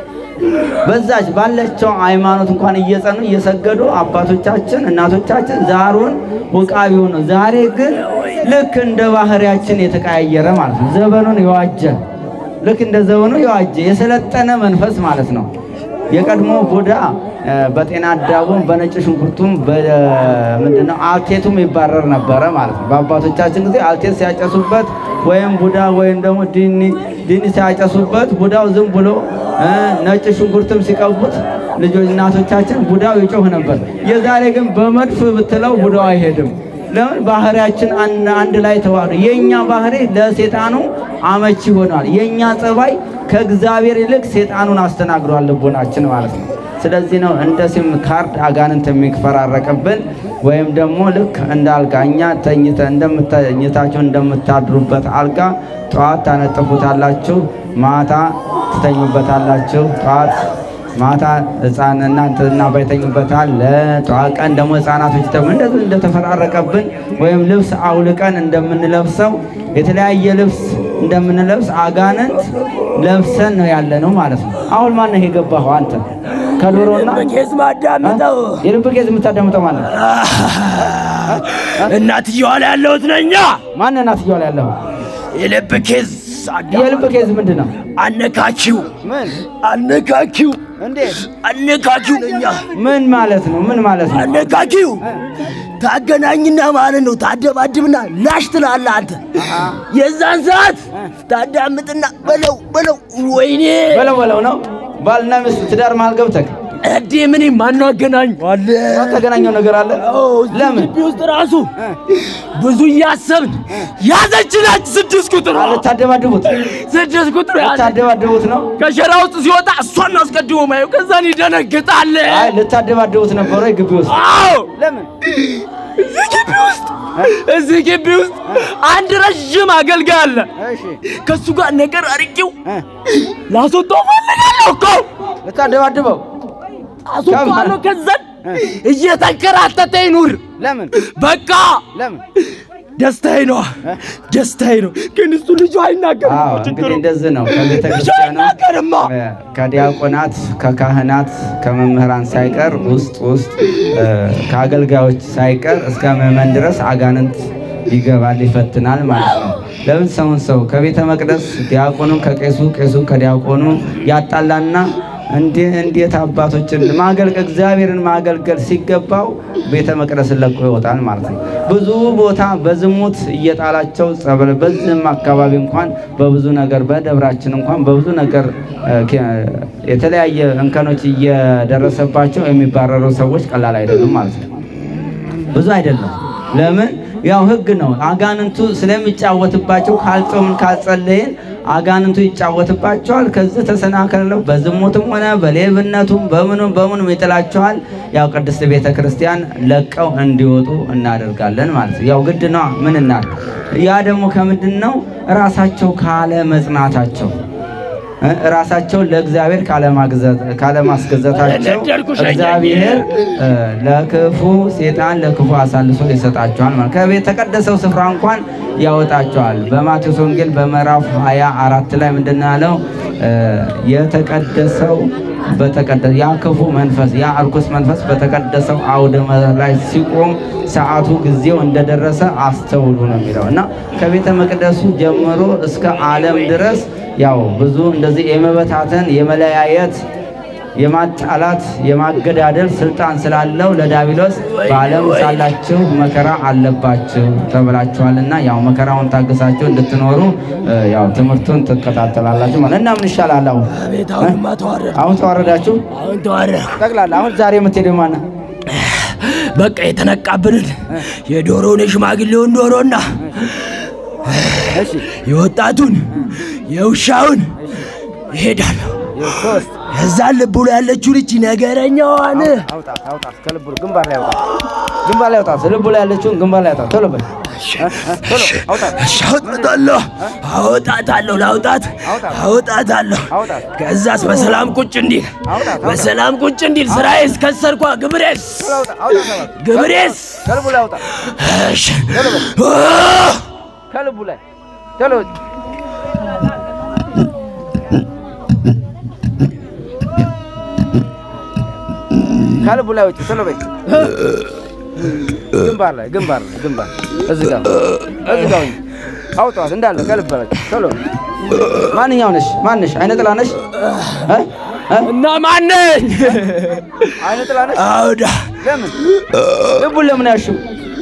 [SPEAKER 1] በዛች ባለቸው ሃይማኖት እንኳን እየጸኑ እየሰገዱ አባቶቻችን እናቶቻችን ዛሩን ውቃቢውን ነው። ዛሬ ግን ልክ እንደ ባህሪያችን የተቀያየረ ማለት ነው። ዘመኑን የዋጀ ልክ እንደ ዘመኑ የዋጀ የሰለጠነ መንፈስ ማለት ነው። የቀድሞ ቡዳ እ፣ በጤና አዳቡም በነጭ ሽንኩርቱም በምንድነው አልቴቱም ይባረር ነበረ ማለት ነው። በአባቶቻችን ጊዜ አልቴት ሲያጨሱበት ወይም ቡዳ ወይም ደግሞ ዲኒ ዲኒ ሲያጨሱበት ቡዳው ዝም ብሎ እ፣ ነጭ ሽንኩርትም ሲቀቡት ልጆች እናቶቻችን ቡዳው ይጮህ ነበር። የዛሬ ግን በመድፍ ብትለው ቡዳው አይሄድም። ለምን? ባህሪያችን አን- አንድ ላይ ተዋህዶ የኛ ባህሪ ለሴጣኑ አመቺ ሆኗል። የኛ ጸባይ ከእግዚአብሔር ይልቅ ሴጣኑን አስተናግዷል ልቦናችን ማለት ነው። ስለዚህ ነው እንደ ሲም ካርድ አጋንንት የሚፈራረቅብን ወይም ደግሞ ልክ እንደ አልጋ እኛ ተኝተ እንደምተኝታችሁ እንደምታድሩበት አልጋ ጠዋት ታነጥፉታላችሁ፣ ማታ ትተኙበታላችሁ። ጠዋት ማታ ህፃን እናንተና ባይተኙበታል። ለጠዋት ቀን ደግሞ ህፃናቶች ደግሞ እንደዚህ እንደተፈራረቀብን ወይም ልብስ አውልቀን እንደምንለብሰው የተለያየ ልብስ እንደምንለብስ አጋንንት ለብሰን ነው ያለ ነው ማለት ነው። አሁን ማነህ የገባኸው አንተ? ከዶሮና
[SPEAKER 4] በኬዝ ማዳምጠው
[SPEAKER 1] የልብ ኬዝ የምታዳምጠው ማለት ነው።
[SPEAKER 4] እናትየዋ ላይ ያለሁት ነኛ።
[SPEAKER 1] ማነህ እናትየዋ ላይ ያለኸው?
[SPEAKER 4] የልብ ኬዝ
[SPEAKER 1] የልብ ኬዝ ምንድን ነው?
[SPEAKER 4] አነካኪው
[SPEAKER 1] ምን
[SPEAKER 4] አነካኪው
[SPEAKER 1] እንዴት?
[SPEAKER 4] አነካኪው ነኛ።
[SPEAKER 1] ምን ማለት ነው? ምን ማለት ነው?
[SPEAKER 4] አነካኪው ታገናኝና ማለት ነው። ታደባድብና ላሽ ትላለህ አንተ። የዛን ሰዓት ታዳምጥና በለው በለው። ወይኔ
[SPEAKER 1] በለው በለው ነው። ባልና ሚስት ትዳር መሃል ገብተህ
[SPEAKER 4] እዴ ምን ማነው አገናኝ አለ
[SPEAKER 1] ተገናኘው ነገር አለ። ለምን
[SPEAKER 4] ግቢ ውስጥ ራሱ ብዙ እያሰብን ያዘችናች ስድስት ቁጥር
[SPEAKER 1] ልታደባድቡት
[SPEAKER 4] ስድስት ቁጥር ያዘ
[SPEAKER 1] ልታደባድቡት ነው?
[SPEAKER 4] ከሸራ ውስጥ ሲወጣ እሷን አስቀድሞ ማየው ከዛን ይደነግጣል።
[SPEAKER 1] አይ ልታደባድቡት ነበር ወይ ግቢ ውስጥ?
[SPEAKER 4] አዎ
[SPEAKER 1] ለምን
[SPEAKER 4] እዚህ ግቢ ውስጥ እዚህ ግቢ ውስጥ አንድ ረዥም አገልጋይ አለ።
[SPEAKER 1] እሺ
[SPEAKER 4] ከሱ ጋር ነገር አርቂው ላስወጣው ፈልጋለሁ እኮ
[SPEAKER 1] ልታደባድበው
[SPEAKER 4] አስወጣዋለሁ። ከዛን እየተንከራተተ ይኑር።
[SPEAKER 1] ለምን
[SPEAKER 4] በቃ
[SPEAKER 1] ለምን?
[SPEAKER 4] ደስታዬ ነው ደስታዬ ነው። ግን እሱ ልጁ አይናገርም
[SPEAKER 1] አዎ
[SPEAKER 4] እኮ ችግሩ
[SPEAKER 1] እንግዲህ እንደዚህ ነው። ከቤተ
[SPEAKER 4] ልጁ
[SPEAKER 1] ክርስቲያኗ
[SPEAKER 4] አይናገርማ።
[SPEAKER 1] ከዲያቆናት ከካህናት ከመምህራን ሳይቀር ውስጥ ውስጥ እ፣ ከአገልጋዮች ሳይቀር እስከ ምዕመን ድረስ አጋንንት ይገባል ይፈትናል ማለት ነው። ለምን ሰውን ሰው ከቤተ መቅደስ ዲያቆኑ ከቄሱ ቄሱ ከዲያቆኑ ያጣላና እንዴ- እንዴት አባቶችን ማገልገል እግዚአብሔርን ማገልገል ሲገባው ቤተ መቅደስን ለቆ ይወጣል ማለት ነው። ብዙ ቦታ በዝሙት እየጣላቸው ጸበል በዚህም አካባቢ እንኳን በብዙ ነገር በደብራችን እንኳን በብዙ ነገር እ፣ ኬ- የተለያየ እንከኖች እየደረሰባቸው የሚባረሩ ሰዎች ቀላል አይደሉም ማለት ነው። ብዙ አይደለም። ለምን? ያው ህግ ነው። አጋንንቱ ስለሚጫወትባቸው ካልጾምን ካልጸለይን አጋንንቱ ይጫወትባቸዋል። ከዚህ ተሰናክለው በዝሙትም ሆነ በሌብነቱም በምኑም በምኑም ይጥላቸዋል። ያው ቅድስት ቤተ ክርስቲያን ለቀው እንዲወጡ እናደርጋለን ማለት ነው። ያው ግድ ነው። ምን እናድርግ? ያ ደግሞ ከምንድን ነው? ራሳቸው ካለ መጽናታቸው እ ራሳቸውን ለእግዚአብሔር ካለማግዘት- ካለማስገዛታቸው እግዚአብሔር እ ለክፉ ሴጣን ለክፉ አሳልፎ ይሰጣቸዋል ማለት ከቤት ተቀደሰው ስፍራ እንኳን ያወጣቸዋል። በማቴዎስ ወንጌል በምዕራፍ 24 ላይ ምንድን ነው ያለው? እ የተቀደሰው በተቀደሰ ያ ክፉ መንፈስ ያ እርኩስ መንፈስ በተቀደሰው አውደ ላይ ሲቆም ሰዓቱ ጊዜው እንደደረሰ አስተውሉ ነው የሚለው እና ከቤተ መቅደሱ ጀምሮ እስከ ዓለም ድረስ ያው ብዙ እንደዚህ የመበታተን የመለያየት የማጣላት የማገዳደል ስልጣን ስላለው ለዳቢሎስ በዓለም ሳላችሁ መከራ አለባችሁ ተብላችኋልና ያው መከራውን ታግሳችሁ እንድትኖሩ እ፣ ያው ትምህርቱን ትከታተላላችሁ ማለት እና ምን ይሻላል አሁን
[SPEAKER 4] አቤት አሁንማ ተዋረድኩ።
[SPEAKER 1] አሁን ተዋረዳችሁ
[SPEAKER 4] አሁን ተዋረድኩ።
[SPEAKER 1] ጠቅላላ አሁን ዛሬ የምትሄደው ማነው?
[SPEAKER 4] በቃ የተነቃብንን የዶሮውን የሽማግሌውን ዶሮና
[SPEAKER 1] እሺ
[SPEAKER 4] የወጣቱን የውሻውን ይሄዳለሁ።
[SPEAKER 1] ሶስት
[SPEAKER 4] እዛን ልቡ ላይ ያለችው ልጅ ነገረኛዋን
[SPEAKER 1] አውጣት አውጣት ከልቡ ግንባር ላይ አውጣት ግንባር ላይ አውጣት ልቡ ላይ ያለችውን ግንባር ላይ አውጣት ቶሎ በል እ? ቶሎ አውጣት
[SPEAKER 4] እሺ፣ አውጣታለሁ አወጣታለሁ ላውጣት አወጣታለሁ።
[SPEAKER 1] አውጣት
[SPEAKER 4] ከዛስ በሰላም ቁጭ እንዲል
[SPEAKER 1] አውጣት
[SPEAKER 4] በሰላም ቁጭ እንዲል ስራዬስ ከሰርኳ ግብሬስ
[SPEAKER 1] ቶሎ አውጣ አውጣት አውጣት
[SPEAKER 4] ግብሬስ
[SPEAKER 1] ከልቡ ላይ አውጣት
[SPEAKER 4] እሺ አ!
[SPEAKER 1] ከልቡ ላይ ቶሎ ከልቡ ላይ ውጭ ቶሎ በይ ግንባር ላይ ግንባር ላይ ግንባር እዚህ ጋር እዚህ ጋር ሁኚ። አውጣት እንዳለ ከልብ ላይ ቶሎ ማንኛው ነሽ ማንሽ አይነ ጥላ ነሽ እ? እ?
[SPEAKER 4] እና ማነኝ
[SPEAKER 1] አይነ ጥላ ነሽ
[SPEAKER 4] አውዳ
[SPEAKER 1] ለምን ልቡን ለምን ያሽው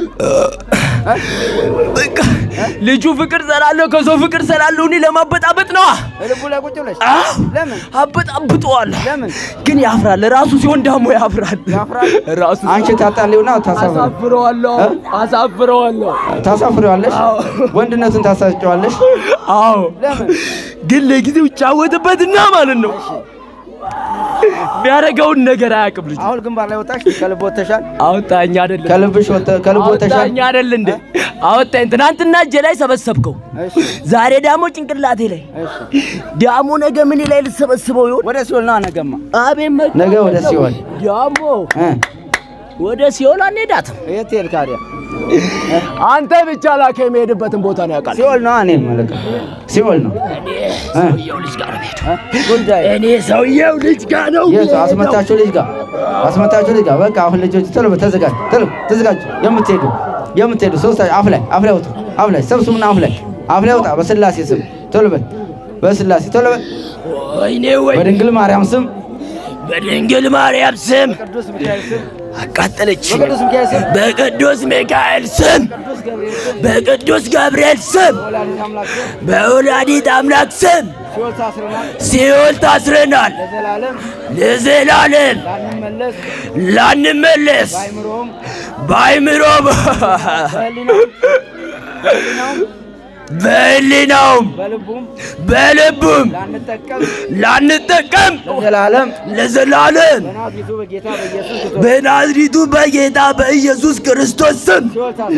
[SPEAKER 4] በቃ ልጁ ፍቅር ሰላለሁ ከሰው ፍቅር ሰላለሁ እኔ ለማበጣበጥ ነዋ
[SPEAKER 1] ልቡ ላይ ቁጭ ብለሽ
[SPEAKER 4] አዎ
[SPEAKER 1] ለምን
[SPEAKER 4] አበጣብጠዋለሁ
[SPEAKER 1] ለምን
[SPEAKER 4] ግን ያፍራል ራሱ ሲሆን ደግሞ ያፍራል
[SPEAKER 1] ያፍራል?
[SPEAKER 4] ራሱ
[SPEAKER 1] አንቺ ታጣሊውና ታሳፍሪ
[SPEAKER 4] አሳፍረዋለሁ አሳፍረዋለሁ
[SPEAKER 1] ታሳፍሪዋለሽ ወንድነቱን ታሳጨዋለሽ
[SPEAKER 4] አዎ
[SPEAKER 1] ለምን
[SPEAKER 4] ግን ለጊዜው ይጫወትበትና ማለት ነው የሚያደርገውን ነገር አያውቅም ልጁ
[SPEAKER 1] አሁን ግንባር ላይ ወጣሽ ከልብ ወጥተሻል
[SPEAKER 4] አውጣኝ አይደለም
[SPEAKER 1] ከልብሽ ወጥ ከልብ ወጥተሻል
[SPEAKER 4] አውጣኝ አይደል እንዴ አወጣኝ ትናንትና እጄ ላይ ሰበሰብከው
[SPEAKER 1] እሺ
[SPEAKER 4] ዛሬ ደግሞ ጭንቅላቴ ላይ
[SPEAKER 1] እሺ
[SPEAKER 4] ዳሞ ነገ ምን ላይ ልሰበስበው ይሆን
[SPEAKER 1] ወደ ሲኦል ና ነገማ
[SPEAKER 4] አቤት መ
[SPEAKER 1] ነገ ወደ ሲኦል
[SPEAKER 4] ዳሞ
[SPEAKER 1] እ
[SPEAKER 4] ወደ ሲኦል አንሄዳትም
[SPEAKER 1] የት ሄድ ታዲያ
[SPEAKER 4] አንተ ብቻ ላከ የሚሄድበትን ቦታ ነው ያውቃል
[SPEAKER 1] ሲኦል ነው እኔ መልክ ሲኦል ነው
[SPEAKER 4] ሰውየው ልጅ ጋር ነው የምሄደው
[SPEAKER 1] እ? ጉዳይ
[SPEAKER 4] እኔ ሰውየው ልጅ ጋር ነው
[SPEAKER 1] የት
[SPEAKER 4] የምሄደው።
[SPEAKER 1] አስመታችሁ ልጅ ጋር አስመታችሁ ልጅ ጋር በቃ አሁን ልጆች ቶሎ በል ተዘጋጅ ቶሎ ተዘጋጅ የምትሄዱ የምትሄዱ ሶስት አፍ ላይ አፍ ላይ ወጡ አፍ ላይ ሰብስቡና አፍ ላይ አፍ ላይ ወጣ በስላሴ ስም ቶሎ በል በስላሴ ቶሎ በል
[SPEAKER 4] ወይኔ ወይ
[SPEAKER 1] በድንግል ማርያም ስም
[SPEAKER 4] በድንግል ማርያም ስም
[SPEAKER 1] ቅዱስ ሚካኤል ስም
[SPEAKER 4] አቃጠለች
[SPEAKER 1] በቅዱስ ሚካኤል ስም
[SPEAKER 4] በቅዱስ ሚካኤል ስም በቅዱስ ገብርኤል ስም
[SPEAKER 1] ወላዲተ አምላክ ስም
[SPEAKER 4] በወላዲት አምላክ ስም
[SPEAKER 1] ሲኦል ታስረናል
[SPEAKER 4] ሲኦል ታስረናል
[SPEAKER 1] ለዘላለም
[SPEAKER 4] ለዘላለም
[SPEAKER 1] ላንመለስ
[SPEAKER 4] ላንመለስ
[SPEAKER 1] በአይምሮም
[SPEAKER 4] በአይምሮም
[SPEAKER 1] በህሊናም በህሊናውም
[SPEAKER 4] በህሊናውም
[SPEAKER 1] በልቡም
[SPEAKER 4] በልቡም
[SPEAKER 1] ላንጠቀም
[SPEAKER 4] ላንጠቀም
[SPEAKER 1] ለዘላለም
[SPEAKER 4] ለዘላለም
[SPEAKER 1] በናዝሬቱ በጌታ በኢየሱስ ክርስቶስ
[SPEAKER 4] በናዝሪቱ በጌታ በኢየሱስ ክርስቶስ ስም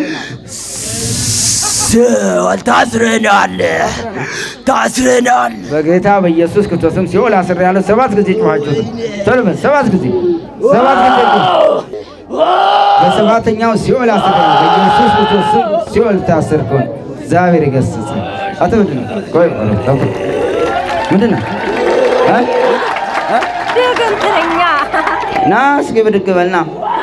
[SPEAKER 1] ሲኦል ታስረናል።
[SPEAKER 4] ሲኦል ታስረናል ታስረናል።
[SPEAKER 1] በጌታ በኢየሱስ ክርስቶስ ስም ሲኦል አስሬያለሁ። ሰባት ጊዜ ጮኻችሁ ቶሎ በል ሰባት ጊዜ ሰባት ጊዜ ጮኽ። በሰባተኛው ሲኦል አስሬያለሁ። በኢየሱስ ክርስቶስ ስም ሲኦል ታሰርኩን። እግዚአብሔር ይገስጽ። አቶ ምንድን ነው? ቆይ ቆይ፣ ቆይ፣ ቆይ። ምንድን ነው? እ?
[SPEAKER 3] ድግምተኛ
[SPEAKER 1] ና እስኪ ብድግ በልና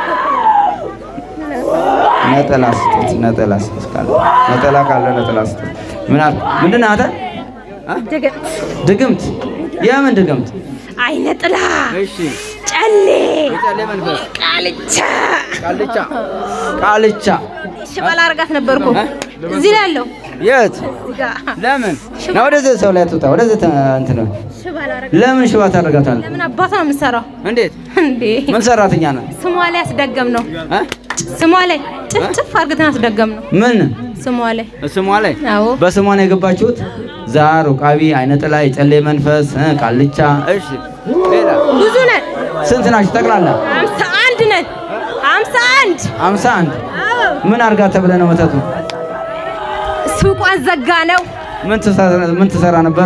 [SPEAKER 1] ነጠላ ስጡት። ነጠላ ስጡት ካለ ነጠላ ካለ ነጠላ ስጡት። ምን አለ? ምንድን ነው አንተ?
[SPEAKER 3] ድግምት
[SPEAKER 1] ድግምት? የምን ድግምት?
[SPEAKER 3] አይነ ጥላ
[SPEAKER 1] እሺ
[SPEAKER 3] ጨሌ
[SPEAKER 1] የጨሌ መንፈስ
[SPEAKER 3] ቃልቻ
[SPEAKER 1] ቃልቻ ቃልቻ
[SPEAKER 3] ሽባል አርጋት ነበርኩ እዚህ ላይ ያለው
[SPEAKER 1] የት
[SPEAKER 3] እዚህ ጋር
[SPEAKER 1] ለምን ና ወደዚህ ሰው ላይ ትውጣ ወደዚህ ተ- እንትን ነው
[SPEAKER 3] ሽባል አረጋ
[SPEAKER 1] ለምን ሽባ ታደርጋታለህ
[SPEAKER 3] ለምን አባቷ ነው የምትሰራው
[SPEAKER 1] እንዴት
[SPEAKER 3] እንዴ
[SPEAKER 1] ምን ሰራተኛ ነው
[SPEAKER 3] ስሟ ላይ አስደገም ነው
[SPEAKER 1] እ?
[SPEAKER 3] ስሟ ላይ ጭፍጭፍ አርግተን አስደገም ነው
[SPEAKER 1] ምን
[SPEAKER 3] ስሟ ላይ
[SPEAKER 1] ስሟ ላይ
[SPEAKER 3] አዎ
[SPEAKER 1] በስሟ ነው የገባችሁት ዛር ቃቢ አይነ ጥላ የጨሌ መንፈስ እ፣ ቃልቻ እሺ ሌላ
[SPEAKER 3] ብዙ ነን
[SPEAKER 1] ስንት ናችሁ ጠቅላላ
[SPEAKER 3] አምሳ አንድ ነን አምሳ አንድ
[SPEAKER 1] አምሳ አንድ
[SPEAKER 3] አዎ
[SPEAKER 1] ምን አርጋ ተብለ ነው መተቱ
[SPEAKER 3] ሱቋን ዘጋ ነው
[SPEAKER 1] ምን ትሰራ ምን ትሰራ ነበር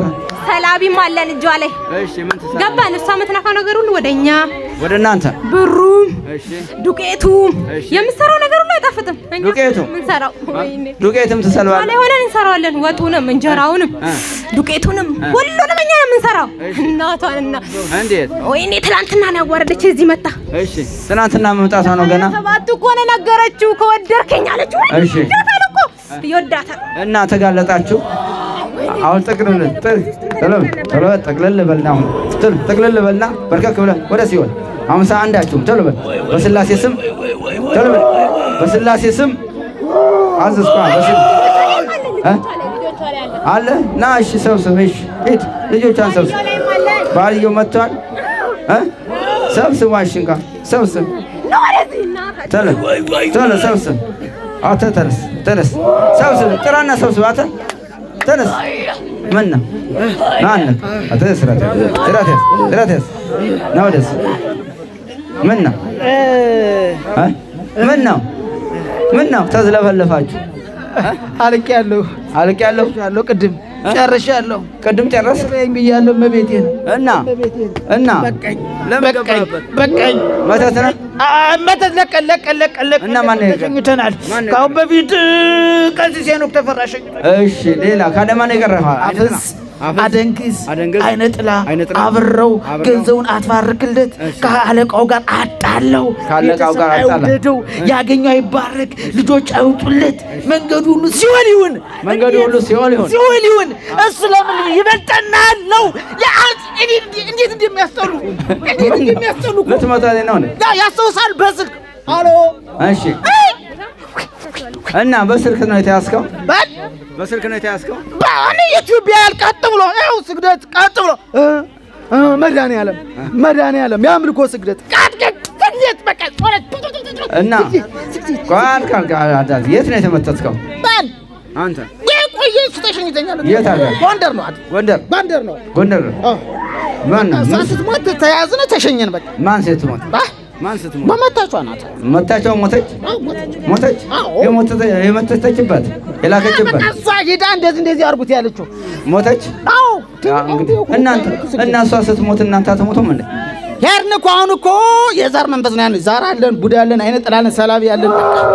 [SPEAKER 3] ሰላቢም አለን እጇ ላይ
[SPEAKER 1] እሺ ምን ትሰራ?
[SPEAKER 3] ገባን። እሷ የምትነካው ነገር ሁሉ ወደ እኛ
[SPEAKER 1] ወደ እናንተ
[SPEAKER 3] ብሩም
[SPEAKER 1] እሺ
[SPEAKER 3] ዱቄቱም
[SPEAKER 1] እሺ።
[SPEAKER 3] የምትሰራው ነገር ሁሉ አይጣፍጥም። እኛ
[SPEAKER 1] ዱቄቱ?
[SPEAKER 3] የምንሰራው ወይኔ
[SPEAKER 1] ዱቄትም
[SPEAKER 3] ላይ
[SPEAKER 1] ትሰልባለህ?
[SPEAKER 3] ሆነን እንሰራዋለን። ወጡንም እንጀራውንም
[SPEAKER 1] እ።
[SPEAKER 3] ዱቄቱንም ሁሉንም እኛ ነው የምንሰራው። እናቷንና
[SPEAKER 1] እንዴት?
[SPEAKER 3] ወይኔ ትላንትና ነው ያዋረደች እዚህ መጣ።
[SPEAKER 1] እሺ ትናንትና መምጣቷ ነው ገና።
[SPEAKER 3] ሰባት እኮ ነው ነገረችው። ከወደድከኝ አለችው። ወይ
[SPEAKER 1] እሺ።
[SPEAKER 3] ይወዳታል እኮ ይወዳታል።
[SPEAKER 1] እና ተጋለጣችሁ። አሁን ጥቅልል ጥል ቶሎ ቶሎ ጠቅልል በልና አሁን ጥል ጠቅልል በልና በርከክ ብለህ ወደ ሲሆን አምሳ አንዳችሁም ቶሎ በል በስላሴ ስም ቶሎ በል በስላሴ ስም አዘዝኳ በስል እ? አለ ና እሺ ሰብስብ እሺ ሂድ ልጆቿን ሰብስብ ባልየው መጥቷል እ? ሰብስብ ዋሽንካ ሰብስብ ቶሎ ቶሎ ሰብስብ አተ ተነስ ተነስ ሰብስብ ጥራና ሰብስብ አተ ተነስ ምን ነው ማነው አተ ስራት ስራት ስራት ነው ደስ ምን ነው እ? ምን ነው ምን ነው ተዝለፈለፋችሁ
[SPEAKER 2] አልቄያለሁ
[SPEAKER 1] አልቄያለሁ
[SPEAKER 2] ያለው ቅድም ጨርሻለሁ።
[SPEAKER 1] ቅድም ጨረስ
[SPEAKER 2] በይኝ ብያለሁ። እመቤቴን
[SPEAKER 1] እና እና
[SPEAKER 2] በቃኝ
[SPEAKER 1] ለምን
[SPEAKER 2] በቃኝ
[SPEAKER 1] ገባህበት?
[SPEAKER 2] በቃኝ።
[SPEAKER 1] መተት ነው
[SPEAKER 2] አ- መተት ለቀን ለቀን ለቀን ለቀን
[SPEAKER 1] እና ማን ነው የቀረው?
[SPEAKER 2] ተሸኝተናል።
[SPEAKER 1] ማን ነው
[SPEAKER 2] ከአሁን በፊት ቀሲስ ሄኖክ ተፈራ ሸኝቶናል።
[SPEAKER 1] እሺ ሌላ ካደማ ነው የቀረህ
[SPEAKER 2] አፍዝ አደንግዝ
[SPEAKER 1] አደንግዝ፣
[SPEAKER 2] አይነ ጥላ
[SPEAKER 1] አይነ ጥላ፣
[SPEAKER 2] አብረው
[SPEAKER 1] አብረው፣
[SPEAKER 2] ገንዘቡን አትባርክለት ከአለቃው ጋር አጣለው
[SPEAKER 1] ከአለቃው ጋር
[SPEAKER 2] ቤተሰብ
[SPEAKER 1] አጣላ።
[SPEAKER 2] አይውደደው ያገኘው አይባረክ ልጆች አይውጡለት መንገዱ ሁሉ ሲኦል ይሁን
[SPEAKER 1] መንገዱ ሁሉ ሲኦል ይሁን።
[SPEAKER 2] ሲኦል ይሁን እሱ ለምን ይበልጠናል ነው የአንተ እኔ እንዴት እንደሚያስጠሉ እንዴት እንደሚያስጠሉ እኮ
[SPEAKER 1] ልትመጣልኝ ነው እንዴ?
[SPEAKER 2] ያ ያስታውሳል በስልክ አሎ
[SPEAKER 1] እሺ እና በስልክ ነው የተያዝከው?
[SPEAKER 2] በል
[SPEAKER 1] በስልክ ነው የተያዝከው?
[SPEAKER 2] በአሁን ኢትዮጵያ ያል ቀጥ ብሎ ይኸው ስግደት ቀጥ ብሎ እ እ መድኃኒዓለም መድኃኒዓለም የአምልኮ ስግደት ቀጥ ቀጥ ስግደት በቃ ጸሎት ቱ ቱ ቱ ቱ ቱ።
[SPEAKER 1] እና
[SPEAKER 2] ስግደት
[SPEAKER 1] ቋል ቃል ቃል አዳት የት ነው የተመተትከው?
[SPEAKER 2] በል
[SPEAKER 1] አንተ
[SPEAKER 2] የቆየ እሱ ተሸኝተኛል።
[SPEAKER 1] የት አገር?
[SPEAKER 2] ጎንደር ነው አይደል?
[SPEAKER 1] ጎንደር
[SPEAKER 2] ጎንደር ነው።
[SPEAKER 1] ጎንደር
[SPEAKER 2] አዎ
[SPEAKER 1] ማን ነው?
[SPEAKER 2] እሷ ስትሞት ተያዝነ ተሸኘን። በቃ
[SPEAKER 1] ማን ስትሞት?
[SPEAKER 2] ባ
[SPEAKER 1] ማን ስትሞት?
[SPEAKER 2] በመታቿ ናት።
[SPEAKER 1] መታቸው ሞተች
[SPEAKER 2] አዎ ሞተች።
[SPEAKER 1] ሞተች
[SPEAKER 2] አዎ።
[SPEAKER 1] የሞተተ- የመተተችበት የላከችበት
[SPEAKER 2] እሷ ሄዳ እንደዚህ እንደዚህ አድርጉት ያለችው
[SPEAKER 1] ሞተች።
[SPEAKER 2] አዎ
[SPEAKER 1] አ፣ እንግዲህ እናንተ እና እሷ ስትሞት እናንተ አትሞቱም እንዴ?
[SPEAKER 2] ሄድን እኮ አሁን እኮ የዛር መንፈስ ነው ያለን። ዛር አለን፣ ቡዳ አለን፣ አይነ ጥላለን፣ ሰላቢ አለን።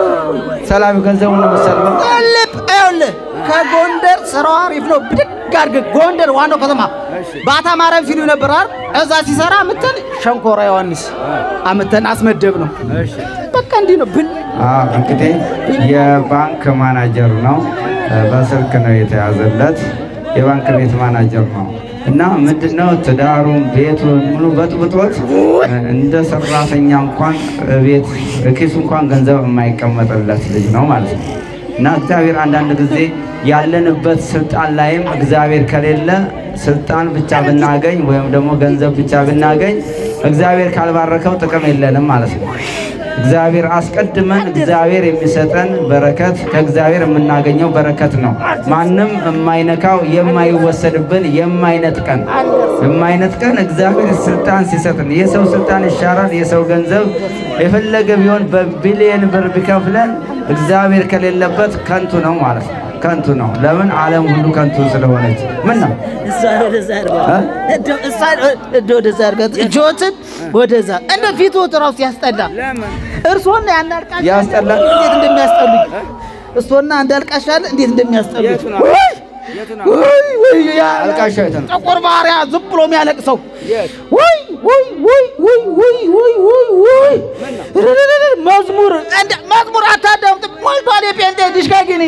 [SPEAKER 1] ሰላቢ ገንዘቡን ነው የምትሰልበው።
[SPEAKER 2] ልብ ይኸውልህ ከጎንደር ስራው አሪፍ ነው። ብድግ አድርገህ ጎንደር ዋናው ከተማ ባታ ማርያም ሲሉ ነበር አይደል? እዛ ሲሰራ አምተን ሸንኮራ ዮሐንስ አምተን አስመደብ ነው። በቃ እንዲህ ነው ብን
[SPEAKER 1] አዎ እንግዲህ የባንክ ማናጀር ነው። በስልክ ነው የተያዘለት። የባንክ ቤት ማናጀር ነው እና ምንድነው ትዳሩን ቤቱን ሙሉ በጥብጦት እንደ ሰራተኛ እንኳን ቤት ኪሱ እንኳን ገንዘብ የማይቀመጥለት ልጅ ነው ማለት ነው። እና እግዚአብሔር አንዳንድ ጊዜ ያለንበት ስልጣን ላይም እግዚአብሔር ከሌለ ስልጣን ብቻ ብናገኝ ወይም ደግሞ ገንዘብ ብቻ ብናገኝ እግዚአብሔር ካልባረከው ጥቅም የለንም ማለት ነው። እግዚአብሔር አስቀድመን እግዚአብሔር የሚሰጠን በረከት ከእግዚአብሔር የምናገኘው በረከት ነው። ማንም የማይነካው የማይወሰድብን የማይነጥቀን የማይነጥቀን እግዚአብሔር ስልጣን ሲሰጥን የሰው ስልጣን ይሻራል። የሰው ገንዘብ የፈለገ ቢሆን በቢሊየን ብር ቢከፍለን እግዚአብሔር ከሌለበት ከንቱ ነው ማለት ነው። ከንቱ ነው። ለምን? ዓለም ሁሉ ከንቱ ስለሆነች። ምን ነው
[SPEAKER 2] እሷን ወደዛ አድርገው
[SPEAKER 1] እ?
[SPEAKER 2] እንደው እሷን እንደው ወደዛ አድርገው እጆትን ወደዛ እንደ ፊትዎት ራሱ ያስጠላ። እርሶና ያናልቃሽ
[SPEAKER 1] ያስጠላል?
[SPEAKER 2] እንዴት እንደሚያስጠሉኝ እርሶና እንዳልቃሽ አለ እንዴት እንደሚያስጠሉኝ
[SPEAKER 1] የቱ ነው?
[SPEAKER 2] ውይ!
[SPEAKER 1] የቱ ነው?
[SPEAKER 2] ውይ! ውይ! ያ
[SPEAKER 1] አልቃሻ የቱ ነው?
[SPEAKER 2] ጥቁር ባሪያ ዝም ብሎ የሚያለቅሰው
[SPEAKER 1] የት?
[SPEAKER 2] ውይ! ውይ! ውይ! ውይ! ውይ! ውይ! ውይ! ውይ! ርርርር! መዝሙር እንደ መዝሙር አታዳምጥም ሞልቷል። የጴንጤ ዲሽካ ግን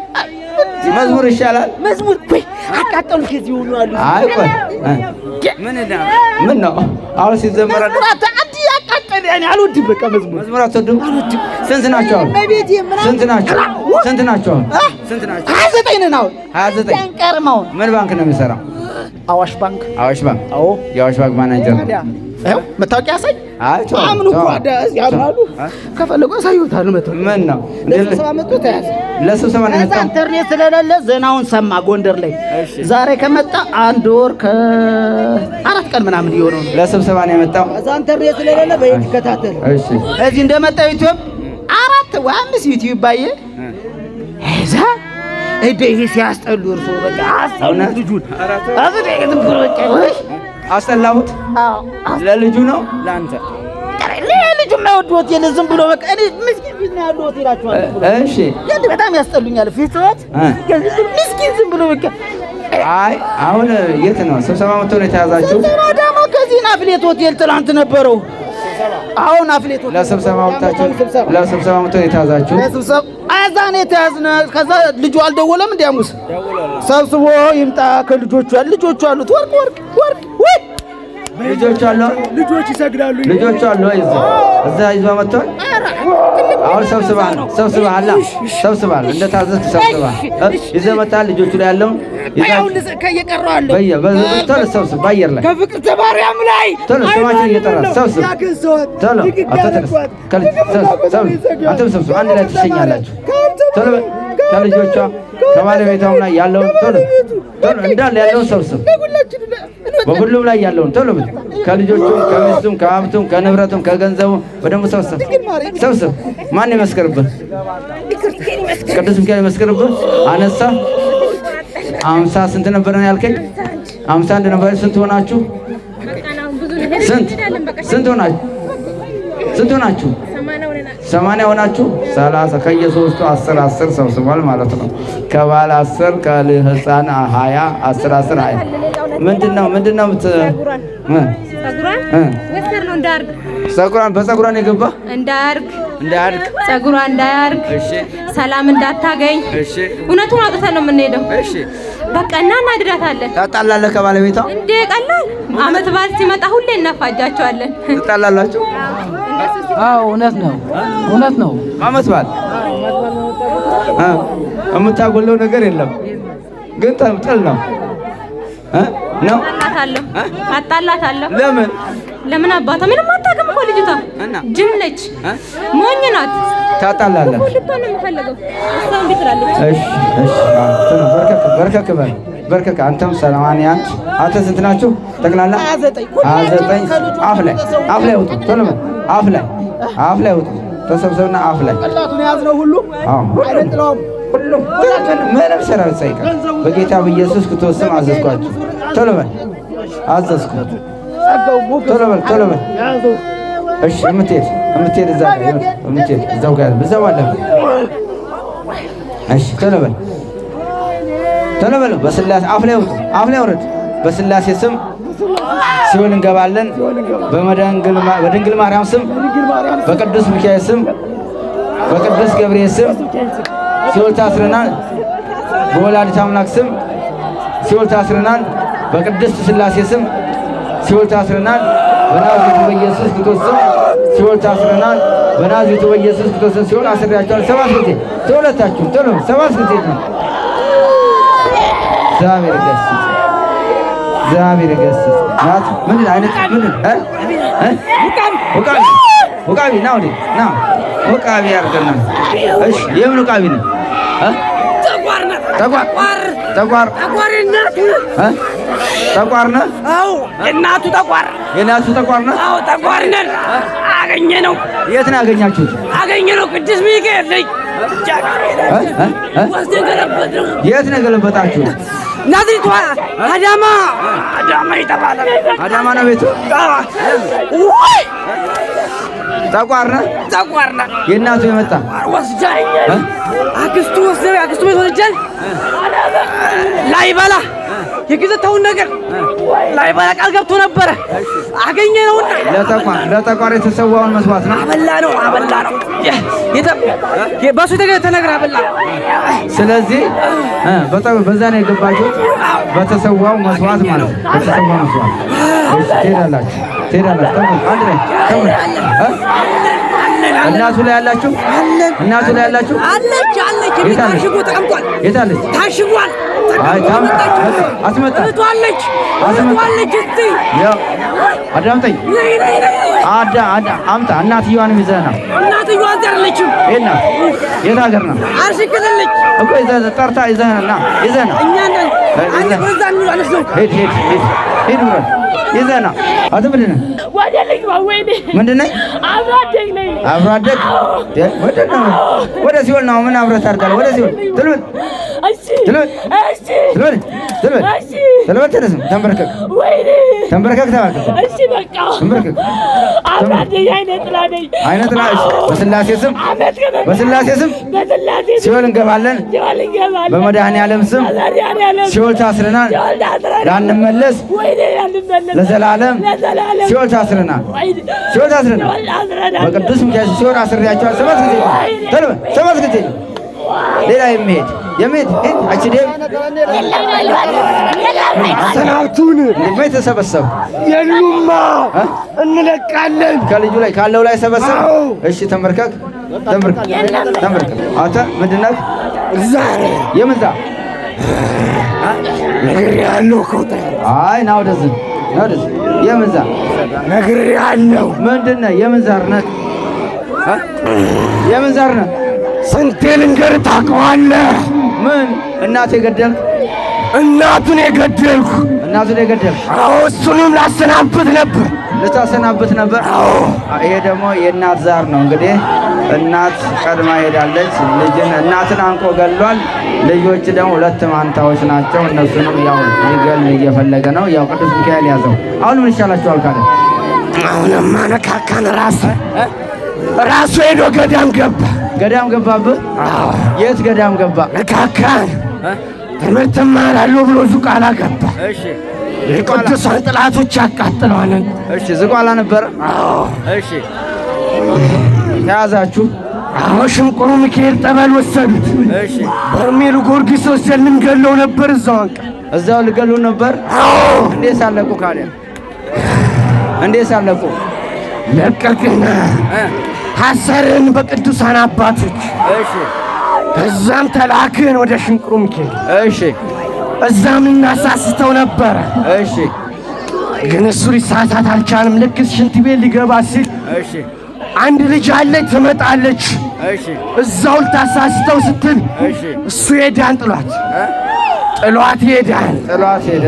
[SPEAKER 1] መዝሙር ይሻላል።
[SPEAKER 2] መዝሙር ወይ አቃጠሉ ከዚህ ሁሉ አሉ
[SPEAKER 1] አይ ቆይ እ? ምን እንዳ ምን ነው አሁን ሲዘመር
[SPEAKER 2] መዝሙር አታ አንዲ ያቃጠለ እኔ አልወድም። በቃ መዝሙር
[SPEAKER 1] መዝሙር አትወድም? ስንት ናቸው አሁን?
[SPEAKER 2] በቤቴ ምናምን
[SPEAKER 1] ስንት ናቸው? ስንት ናቸው አሁን?
[SPEAKER 2] አ?
[SPEAKER 1] ስንት ናቸው?
[SPEAKER 2] ሀያ ዘጠኝ ነን አሁን
[SPEAKER 1] ሀያ ዘጠኝ
[SPEAKER 2] አንቀርም አሁን
[SPEAKER 1] ምን ባንክ ነው የሚሰራው?
[SPEAKER 2] አዋሽ ባንክ
[SPEAKER 1] አዋሽ ባንክ።
[SPEAKER 2] አዎ
[SPEAKER 1] የአዋሽ ባንክ ማናጀር ነው።
[SPEAKER 2] ታዲያ ይኸው መታወቂያ ያሳይ
[SPEAKER 1] አይ ተው፣
[SPEAKER 2] አምኑ እኮ
[SPEAKER 1] ተው።
[SPEAKER 2] አዳ ያምናሉ
[SPEAKER 1] አ?
[SPEAKER 2] ከፈለጉ ያሳዩታል መታወቂያ
[SPEAKER 1] ምን ነው
[SPEAKER 2] ለስብሰባ መጥቶ ተያዘ
[SPEAKER 1] ለስብሰባ ነው
[SPEAKER 2] ከዛ
[SPEAKER 1] የመጣው?
[SPEAKER 2] ኢንተርኔት ስለሌለ ዜናውን ሰማ ጎንደር ላይ
[SPEAKER 1] እሺ።
[SPEAKER 2] ዛሬ ከመጣ አንድ ወር ከአራት ቀን ምናምን እየሆነው ነው
[SPEAKER 1] ለስብሰባ ነው የመጣው?
[SPEAKER 2] ከዛ ኢንተርኔት ስለሌለ በየት ይከታተል
[SPEAKER 1] እሺ
[SPEAKER 2] እዚህ እንደመጣ ዩቲዩብ አራት ወይ አምስት ዩቲዩብ ባየ እዛ እደ ይሄ ሲያስጠሉ እርሶ በቃ አስጠሉ
[SPEAKER 1] እውነት?
[SPEAKER 2] ልጁን አብሬ ዝም ብሎ በቃ ወይ
[SPEAKER 1] አስጠላሁት። ለልጁ ነው ለአንተ?
[SPEAKER 2] ልጁ የማይወድ ሆቴል ዝም ብሎ በቃ እኔ ምስኪን ፊት ነው ያለው ሆቴል አቸዋል
[SPEAKER 1] እሺ
[SPEAKER 2] ግን በጣም ያስጠሉኛል። ፊትወት
[SPEAKER 1] እ።
[SPEAKER 2] ምስኪን ዝም ብሎ በቃ
[SPEAKER 1] አይ አሁን የት ነው ስብሰባ መጥቶ ነው የተያዛችሁ?
[SPEAKER 2] ስብሰባ ደግሞ ከዚህ አፍሌት ሆቴል ትናንት ነበረው። አሁን አፍሌት ሆቴል
[SPEAKER 1] ለስብሰባ መጥታችሁ
[SPEAKER 2] ስብሰባ
[SPEAKER 1] ለስብሰባ መጥቶ ነው የተያዛችሁ?
[SPEAKER 2] ለስብሰባ እዛ ነው የተያዝነ። ከዛ ልጁ አልደወለም እንዲ ሐሙስ ሰብስቦ ይምጣ ከልጆቹ ያሉ ልጆቹ አሉት ወርቅ ወርቅ ወርቅ ወይ
[SPEAKER 1] ልጆቹ አሉ
[SPEAKER 2] ልጆች ይሰግዳሉ።
[SPEAKER 1] ልጆቹ አሉ ወይ እዛ እዛ ይዞ መጥቷል። አሁን ሰብስባል ሰብስባል ሰብስባል እንደ ታዘዝክ ሰብስባል እ? ይዘህ መጥተሃል። ልጆቹ ላይ ያለውን ይዛ
[SPEAKER 2] አሁን ከየቀረው አለ
[SPEAKER 1] በየ በ- ቶሎ ሰብስብ በአየር ላይ
[SPEAKER 2] ከፍቅር ተማርያም ላይ
[SPEAKER 1] ቶሎ ስማችን እየጠራ ሰብስብ ቶሎ አቶ ተነስ ከልጅ ሰብስብ ሰብስብ አንተም ሰብስብ አንድ ላይ ትሸኛላችሁ። ቶሎ በል። ከልጆቿ ከባለቤቷም ላይ ያለውን ቶሎ ቶሎ እንዳለ ያለውን ሰብስብ በሁሉም ላይ ያለውን ቶሎ ብል ከልጆቹም ከሚስቱም ከሀብቱም ከንብረቱም ከገንዘቡም በደንብ ሰብስብ ሰብስብ። ማን ይመስክርብህ? ቅዱስ ሚካኤል ይመስክርብህ። አነሳ አምሳ ስንት ነበር ነው ያልከኝ? አምሳ አንድ ነበር። ስንት ሆናችሁ? ስንት ስንት ሆናችሁ? ስንት ሆናችሁ? ሰማንያ ሆናችሁ ሰላሳ ከየሶስቱ አስር አስር ሰብስቧል ማለት ነው። ከባለ አስር ከህፃን ሀያ አስር አስር ሀያ ምንድን ነው ምንድን ነው ምት እ?
[SPEAKER 3] ጸጉሯን
[SPEAKER 1] እ?
[SPEAKER 3] ወሰር ነው እንዳያርግ
[SPEAKER 1] ፀጉሯን በፀጉሯን የገባ
[SPEAKER 3] እንዳያርግ
[SPEAKER 1] እንዳያድግ
[SPEAKER 3] ጸጉሯ እንዳያርግ
[SPEAKER 1] እሺ
[SPEAKER 3] ሰላም እንዳታገኝ
[SPEAKER 1] እሺ
[SPEAKER 3] እውነቱን አውጥተን ነው የምንሄደው።
[SPEAKER 1] እሺ
[SPEAKER 3] በቃ እና እናድዳታለን።
[SPEAKER 1] ታጣላለህ ከባለቤቷ
[SPEAKER 3] እንዴ ቀላል አመት በዓል ሲመጣ ሁሌ እናፋጃቸዋለን።
[SPEAKER 1] ትጣላላችሁ
[SPEAKER 2] አዎ እውነት ነው፣ እውነት ነው።
[SPEAKER 1] አመት በዓል እ? የምታጎለው ነገር የለም ግን ጠብ- ጥል ነው እ? ነው
[SPEAKER 3] አጣላታለሁ አጣላታለሁ።
[SPEAKER 1] ለምን
[SPEAKER 3] ለምን አባቷ ምንም አታውቅም እኮ ልጅቷ
[SPEAKER 1] እና?
[SPEAKER 3] ጅል ነች፣
[SPEAKER 1] እ?
[SPEAKER 3] ሞኝ ናት።
[SPEAKER 1] ታጣላለህ
[SPEAKER 3] ልቷን ነው የምፈልገው። እሷ እምቢ ትላለች።
[SPEAKER 1] እሺ እሺ አዎ፣ ጥሩ። በርከክ በርከክ በል በርከክ። አንተም ሰማንያ አንድ አንተ ስንት ናችሁ ጠቅላላ?
[SPEAKER 2] ሀያ ዘጠኝ
[SPEAKER 1] ሀያ ዘጠኝ አፍ ላይ አፍ ላይ ውጡ። ቶሎ በል አፍ ላይ አፍ ላይ ውጡ። ተሰብሰብና አፍ ላይ
[SPEAKER 2] ቀላቱን የያዝነው ሁሉ
[SPEAKER 1] አዎ
[SPEAKER 2] አይነጥለውም።
[SPEAKER 1] ሁሉም ምንም ሰራዊት ሳይቀር በጌታ በኢየሱስ ክርስቶስ ስም አዘዝኳችሁ። ቶሎ በል አዘዝኩ።
[SPEAKER 2] ጸጋው ሞገስ
[SPEAKER 1] ቶሎ በል ቶሎ በል
[SPEAKER 2] ያዘው
[SPEAKER 1] እሺ የምትሄድ የምትሄድ እዛ ጋር የምትሄድ እዛው ጋር እዛው አለ። እሺ ቶሎ በል ቶሎ በል። በስላሴ አፍ ላይ ውጡ፣ አፍ ላይ ውረድ። በስላሴ ስም ሲኦል እንገባለን። በመድንግል ማ- በድንግል ማርያም ስም፣ በቅዱስ ሚካኤል ስም፣ በቅዱስ ገብርኤል ስም ሲኦል ታስረናል። በወላዲተ አምላክ ስም ሲኦል ታስረናል። በቅድስት ስላሴ ስም ሲኦል ታስረናል። በናዝሬቱ በኢየሱስ ክርስቶስ ስም ሲኦል ታስረናል። በናዝሬቱ በኢየሱስ ክርስቶስ ስም ሲኦል አስሬያቸዋለሁ። ሰባት ጊዜ ተሁለታችሁም ቶሎ ሰባት ጊዜ ነው። እግዚአብሔር ይገስጽ፣ እግዚአብሔር ይገስጽ። ናት ምንድን አይነት ምንድን እ? እ? ውቃቢ ውቃቢ ና ወዲህ ና ውቃቢ ያርገና። እሺ የምን ውቃቢ ነው? እ? ጠቋር ጠቋር እ? ጠቋር ነህ?
[SPEAKER 4] አዎ የእናቱ ጠቋር
[SPEAKER 1] የናቱ ጠቋር ነህ?
[SPEAKER 4] አዎ ጠቋር ነን። አገኘ ነው
[SPEAKER 1] የት ነው ያገኛችሁት?
[SPEAKER 4] አገኘ ነው ቅዱስ ሚካኤል ነኝ
[SPEAKER 1] እ? እ? እ?
[SPEAKER 4] ወስደን ገለበት ነው
[SPEAKER 1] የት ነው የገለበጣችሁት?
[SPEAKER 4] ናዝሪቷ አዳማ አዳማ የተባለ
[SPEAKER 1] አዳማ ነው ቤቱ?
[SPEAKER 4] ወይ
[SPEAKER 1] ጠቋር ነህ?
[SPEAKER 4] ጠቋር ነን
[SPEAKER 1] የእናቱ የመጣ
[SPEAKER 4] ወስዳኝ
[SPEAKER 1] እ?
[SPEAKER 4] አክስቱ ወስደ አክስቱ ቤት ወስጃል ላይበላ የገዘተውን ነገር ላይበላ ቃል ገብቶ ነበረ አገኘ ነውና
[SPEAKER 1] ለጠቋር ለጠቋር የተሰዋውን መስዋዕት ነው።
[SPEAKER 4] አበላ ነው አበላ ነው የ- የተ- የ- በሱ የተገ- ተነግር አበላ
[SPEAKER 1] ስለዚህ እ፣ በጠ- በዛ ነው የገባችሁት በተሰዋው መስዋዕት ማለት ነው። በተሰዋው መስዋዕት እሺ፣ ትሄዳላችሁ ትሄዳላችሁ። ተመልከቱ፣ አንድ ላይ ተመልከቱ። እ? እናቱ ላይ ያላችሁ እናቱ ላይ ያላችሁ
[SPEAKER 4] አለች አለች
[SPEAKER 1] የት አለች?
[SPEAKER 4] ታሽጎ ተቀምጧል
[SPEAKER 1] የት አለች?
[SPEAKER 4] ታሽጓል
[SPEAKER 1] አይ ታም አትመጣ
[SPEAKER 4] እህቷ አለች
[SPEAKER 1] አስመጣ።
[SPEAKER 4] እህቷ አለች እስቲ
[SPEAKER 1] ያው አዳምጠኝ።
[SPEAKER 4] ነይ ነይ ነይ
[SPEAKER 1] አዳ አዳ አምጣ እናትየዋንም ይዘህና
[SPEAKER 4] እናትየዋ እዚህ አይደለችም
[SPEAKER 1] የት ናት? የት ሀገር ነው
[SPEAKER 4] አርሲ ክልል ነች
[SPEAKER 1] እኮ ይዘህ ጠርታ ይዘህና ይዘህና
[SPEAKER 4] እኛ ነን አንድ በዛ እንላለች ነው
[SPEAKER 1] ሂድ ሂድ ሂድ ሂድ ብሎ ይዘህ ና። አንተ ምንድን ነህ?
[SPEAKER 6] ወደ ልጅ ወይኔ
[SPEAKER 1] ምንድን ነህ?
[SPEAKER 6] አብሮ አደግ ነኝ።
[SPEAKER 1] አብሮ አደግ እ? ወደ ነው ወደ ሲኦል ነው። ምን አብረህ ታድጋለህ? ወደ ሲኦል ትልበል
[SPEAKER 6] እሺ
[SPEAKER 1] ትልበል
[SPEAKER 6] እሺ
[SPEAKER 1] ትልበል ትልበል
[SPEAKER 6] እሺ
[SPEAKER 1] ትልበል ተነስም ተንበርከክ
[SPEAKER 6] ወይኔ
[SPEAKER 1] ተንበርከክ ተባርከክ
[SPEAKER 6] እሺ በቃ
[SPEAKER 1] ተንበርከክ
[SPEAKER 6] አብሮ አደግ አይነ ጥላ ነኝ።
[SPEAKER 1] አይነት ላይ በስላሴ ስም
[SPEAKER 6] አመት ከመ-
[SPEAKER 1] በስላሴ ስም
[SPEAKER 6] በስላሴ ስም
[SPEAKER 1] ሲኦል እንገባለን።
[SPEAKER 6] ሲኦል እንገባለን።
[SPEAKER 1] በመድኃኔ ዓለም ስም
[SPEAKER 6] በመድኃኒዓለም
[SPEAKER 1] ሲኦል ታስረናል።
[SPEAKER 6] ሲኦል ታስረናል።
[SPEAKER 1] ላንመለስ
[SPEAKER 6] ወይኔ ያንመለስ
[SPEAKER 1] ለዘላለም
[SPEAKER 6] ለዘላለም
[SPEAKER 1] ሲኦል ታስረናል።
[SPEAKER 6] ወይኔ
[SPEAKER 1] ሲኦል ታስረናል።
[SPEAKER 6] ሲኦል ታስረናል።
[SPEAKER 1] በቅዱስ ሚካኤል ሲኦል አስሬያቸዋል። ሰባት ጊዜ ተልበ ሰባት ጊዜ ሌላ የሚሄድ የሚሄድ ሂድ አችዴም
[SPEAKER 4] ሰናብቱን
[SPEAKER 1] እንዴት ነው የተሰበሰቡ
[SPEAKER 4] የሉማ
[SPEAKER 1] እ?
[SPEAKER 4] እንለቃለን
[SPEAKER 1] ከልጁ ላይ ካለው ላይ ሰበሰብ።
[SPEAKER 4] አዎ።
[SPEAKER 1] እሺ ተንበርከክ ተንበርከክ ተንበርከክ። አንተ ምንድን ነህ?
[SPEAKER 4] ዛሬ
[SPEAKER 1] የምን ዛር?
[SPEAKER 4] ነግሬሃለሁ ከውጣ
[SPEAKER 1] አይ ና ወደዚህ ና ወደዚህ። የምን ዛር
[SPEAKER 4] ነግሬሃለሁ
[SPEAKER 1] ምንድን ነህ? የምን ዛር ነህ? እ? የምን ዛር ነህ?
[SPEAKER 4] ስንቴ ልንገርህ ታውቀዋለህ
[SPEAKER 1] ምን እናት የገደልክ?
[SPEAKER 4] እናቱን የገደልኩ
[SPEAKER 1] እናቱን የገደልክ
[SPEAKER 4] አዎ እሱንም ላሰናብት ነበር
[SPEAKER 1] ልታሰናብት ነበር። ይሄ ደግሞ የእናት ዛር ነው። እንግዲህ እናት ቀድማ ሄዳለች። ልጅን እናትን አንቆ ገሏል። ልጆች ደግሞ ሁለት ማንታዎች ናቸው። እነሱንም ያው ሊገል እየፈለገ ነው። ያው ቅዱስ ሚካኤል ያዘው። አሁን ምን ይሻላችኋል ካለ
[SPEAKER 4] አሁንማ ነካካን ራሱ ራሱ ሄዶ ገዳም ገባ
[SPEAKER 1] ገዳም ገባብህ? የት ገዳም ገባ?
[SPEAKER 4] ነካካን ትምህርት እማራለሁ ብሎ ዙቃላ ገባ
[SPEAKER 1] እሺ
[SPEAKER 4] የቅዱሳን ጥላቶች ያቃጥለዋልን
[SPEAKER 1] እሺ፣ ዝቋላ ነበረ። እሺ ተያዛችሁ።
[SPEAKER 4] አዎ ሽንቁሩ ሚካኤል ጠበል ወሰዱት
[SPEAKER 1] እሺ
[SPEAKER 4] በርሜሉ ጊዮርጊስ ወስደን ልንገለው ነበር እዛው አንቀ
[SPEAKER 1] እዛው ልገሉ ነበር። እንዴት ሳለቁ ካዲያ እንዴት ሳለቁ?
[SPEAKER 4] ለቀቅና ሐሰርህን በቅዱሳን አባቶች
[SPEAKER 1] እሺ
[SPEAKER 4] ከዛም ተላክን ወደ ሽንቁሩ ሚካኤል
[SPEAKER 1] እሺ
[SPEAKER 4] እዛም እናሳስተው ነበረ
[SPEAKER 1] እሺ
[SPEAKER 4] ግን እሱ ሊሳሳት አልቻለም ልክ ሽንት ቤት ሊገባ ሲል
[SPEAKER 1] እሺ
[SPEAKER 4] አንድ ልጅ አለች ትመጣለች
[SPEAKER 1] እሺ
[SPEAKER 4] እዛው ልታሳስተው ስትል
[SPEAKER 1] እሺ
[SPEAKER 4] እሱ ሄዳን ጥሏት ጥሏት ሄዳን
[SPEAKER 1] ጥሏት ሄደ።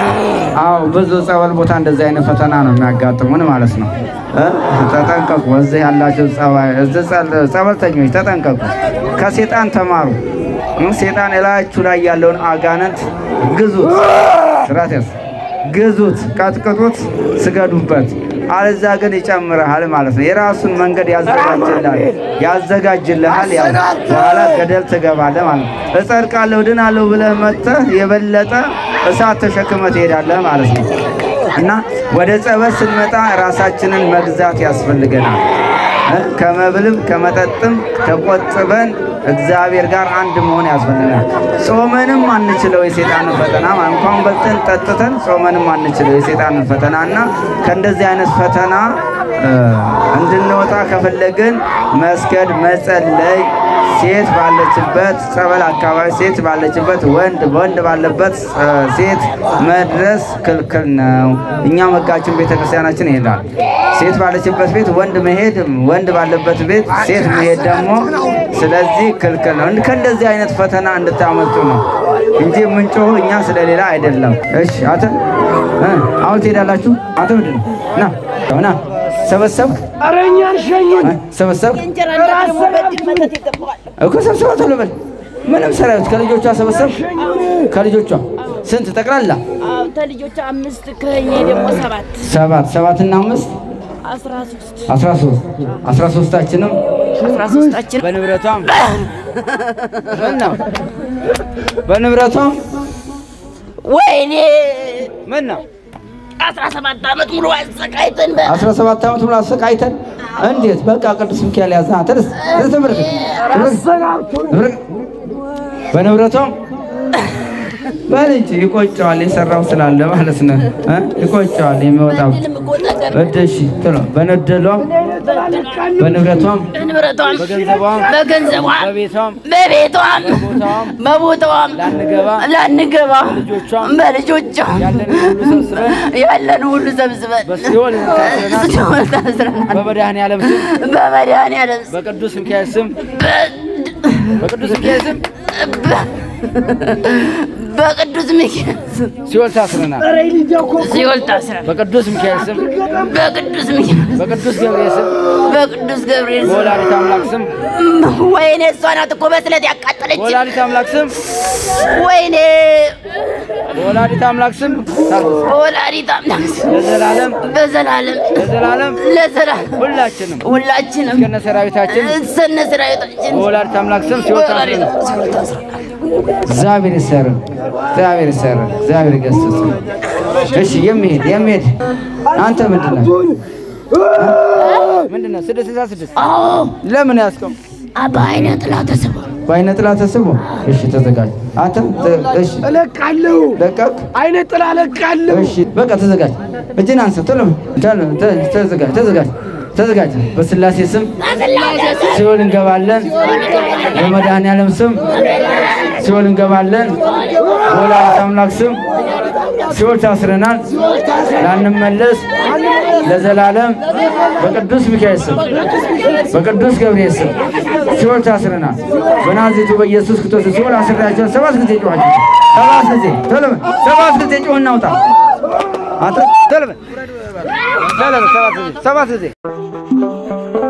[SPEAKER 1] አዎ ብዙ ጸበል ቦታ እንደዚህ አይነት ፈተና ነው የሚያጋጥሙን ማለት ነው። እ? ተጠንቀቁ። እዚህ ያላችሁ ጸባይ እዚህ ጸል- ጸበልተኞች ተጠንቀቁ። ከሴጣን ተማሩ። እ? ሴጣን እላችሁ ላይ ያለውን አጋንንት ግዙት፣ ስራት ያዝ ግዙት፣ ቀጥቅጡት፣ ስገዱበት። አለዛ ግን ይጨምርሃል ማለት ነው። የራሱን መንገድ ያዘጋጅልሃል ያዘጋጅልሃል። ያው በኋላ ገደል ትገባለህ ማለት ነው። እጸድቃለሁ ድናለሁ ብለህ መጥተህ የበለጠ እሳት ተሸክመህ ትሄዳለህ ማለት ነው። እና ወደ ጸበል ስንመጣ ራሳችንን መግዛት ያስፈልገናል። እ? ከመብልም ከመጠጥም ተቆጥበን እግዚአብሔር ጋር አንድ መሆን ያስፈልጋል። ጾመንም አንችለው የሴጣንን ፈተና ማለት እንኳን በልተን ጠጥተን ጾመንም አንችለው የሴጣንን ፈተና እና ከእንደዚህ አይነት ፈተና እ፣ እንድንወጣ ከፈለግን መስገድ፣ መጸለይ ሴት ባለችበት ጸበል አካባቢ ሴት ባለችበት ወንድ ወንድ ባለበት እ፣ ሴት መድረስ ክልክል ነው። እኛ መጋችን ቤተክርስቲያናችን ይሄዳል። ሴት ባለችበት ቤት ወንድ መሄድ፣ ወንድ ባለበት ቤት ሴት መሄድ ደግሞ ስለዚህ ክልክል ነው። እንድ- ከእንደዚህ አይነት ፈተና እንድታመልጡ ነው እንጂ የምንጮህ እኛ ስለሌላ አይደለም። እሺ አንተ እ፣ አሁን ትሄዳላችሁ። አንተ ምንድን ነው? ና ና ሰበሰብክ
[SPEAKER 4] ኧረ እኛን ሸኙን
[SPEAKER 1] እ፣ ሰበሰብክ
[SPEAKER 3] እንጀራ እናት ደግሞ በእጅግ መተት ይገባዋል።
[SPEAKER 1] እኮ ሰብስባ ቶሎ በል። ምንም ሰራዊት ከልጆቿ ሰበሰብ ከልጆቿ ስንት ጠቅላላ?
[SPEAKER 3] አዎ ተልጆች አምስት ከእኔ ደግሞ ሰባት
[SPEAKER 1] ሰባት ሰባትና አምስት
[SPEAKER 3] አስራ ሶስት
[SPEAKER 1] አስራ ሶስት አስራ ሶስታችንም
[SPEAKER 3] አስራ ሶስታችን
[SPEAKER 1] በንብረቷም ምን ነው በንብረቷም
[SPEAKER 3] ወይኔ
[SPEAKER 1] ምን ነው
[SPEAKER 3] አስራ ሰባት ዓመት ሙሉ አሰቃይተን በ
[SPEAKER 1] አስራ ሰባት ዓመት ሙሉ አሰቃይተን እንዴት በቃ ቅዱስ ሚካኤል ያዛ ተደስ ተመረከ በንብረቷም በል እንጂ ይቆጨዋል የሰራው ስላለ ማለት ነው እ? ይቆጨዋል የሚወጣው
[SPEAKER 3] ምንም እኮ ነገር
[SPEAKER 1] እደሺ ቶሎ በነደሏም በንብረቷም
[SPEAKER 3] በንብረቷም
[SPEAKER 1] በገንዘቧም
[SPEAKER 3] በገንዘቧም
[SPEAKER 1] በቤቷም
[SPEAKER 3] በቤቷም
[SPEAKER 1] በቦታዋም
[SPEAKER 3] በቦታዋም
[SPEAKER 1] ላንገባ
[SPEAKER 3] ላንገባ
[SPEAKER 1] በልጆቿም
[SPEAKER 3] በልጆቿም
[SPEAKER 1] ያለን ሁሉ ሰብስበን
[SPEAKER 3] ያለን ሁሉ ሰብስበን
[SPEAKER 1] በሲኦል ታስረናል።
[SPEAKER 3] ሲኦል ታስረናል።
[SPEAKER 1] በመድኃኔዓለም ስም
[SPEAKER 3] በመድኃኒዓለም ስም
[SPEAKER 1] በቅዱስ ሚካኤል ስም
[SPEAKER 3] በ-
[SPEAKER 1] በቅዱስ ሚካኤል ስም
[SPEAKER 3] በቅዱስ
[SPEAKER 7] በቅዱስ ሚካኤል ስም
[SPEAKER 1] ሲኦል ታስረናል።
[SPEAKER 7] ሲኦል ታስረን
[SPEAKER 1] በቅዱስ ሚካኤል ስም፣
[SPEAKER 7] በቅዱስ ሚካኤል
[SPEAKER 1] በቅዱስ ገብርኤል ስም፣
[SPEAKER 7] በቅዱስ ገብርኤል ስም
[SPEAKER 1] በወላዲተ አምላክ ስም፣
[SPEAKER 7] ወይኔ እሷ ናት እኮ በስለት ያቃጠለች
[SPEAKER 1] በወላዲተ አምላክ ስም፣
[SPEAKER 7] ወይኔ
[SPEAKER 1] በወላዲተ አምላክ ስም ታስረን
[SPEAKER 7] ወላዲተ አምላክ ስም
[SPEAKER 1] ለዘላለም
[SPEAKER 7] በዘላለም
[SPEAKER 1] ለዘላለም
[SPEAKER 7] ለዘላለም
[SPEAKER 1] ሁላችንም
[SPEAKER 7] ሁላችንም
[SPEAKER 1] እስከነ ሰራዊታችን
[SPEAKER 7] ሰነ ሰራዊታችን
[SPEAKER 1] በወላዲተ አምላክ ስም ሲኦል ታስረን እግዚአብሔር ይሰር፣ እግዚአብሔር ይሰር፣ እግዚአብሔር ይገስጽ። እሺ የሚሄድ የሚሄድ አንተ ምንድን ነህ? ምንድን ነህ? ስድስት ስልሳ ስድስት ለምን ያስቀም
[SPEAKER 7] በአይነ ጥላ ተስቦ
[SPEAKER 1] በአይነ ጥላ ተስቦ እሺ፣ ተዘጋጅ። አንተ ተ- እሺ፣
[SPEAKER 4] እለቃለሁ።
[SPEAKER 1] ለቀቅ።
[SPEAKER 4] አይነ ጥላ እለቃለሁ።
[SPEAKER 1] እሺ፣ በቃ ተዘጋጅ። እጅን አንሳ። ቶሎ ቶሎ፣ ተ- ተዘጋጅ፣ ተዘጋጅ፣ ተዘጋጅ። በስላሴ ስም ሲኦል እንገባለን። በመድኃኔዓለም ስም ሲኦል እንገባለን። በወላዲተ አምላክ ስም ሲኦል ታስረናል፣ ላንመለስ ለዘላለም በቅዱስ ሚካኤል ስም በቅዱስ ገብርኤል ስም ሲኦል ታስረናል። በናዝሬቱ በኢየሱስ ክርስቶስ ሲኦል አስሬያቸውን ሰባት ጊዜ ጮኻችሁ፣ ሰባት ጊዜ ቶሎ በል፣ ሰባት ጊዜ ጮህ እናውጣ። አንተ ቶሎ በል፣ ቶሎ በል፣ ሰባት ጊዜ ሰባት ጊዜ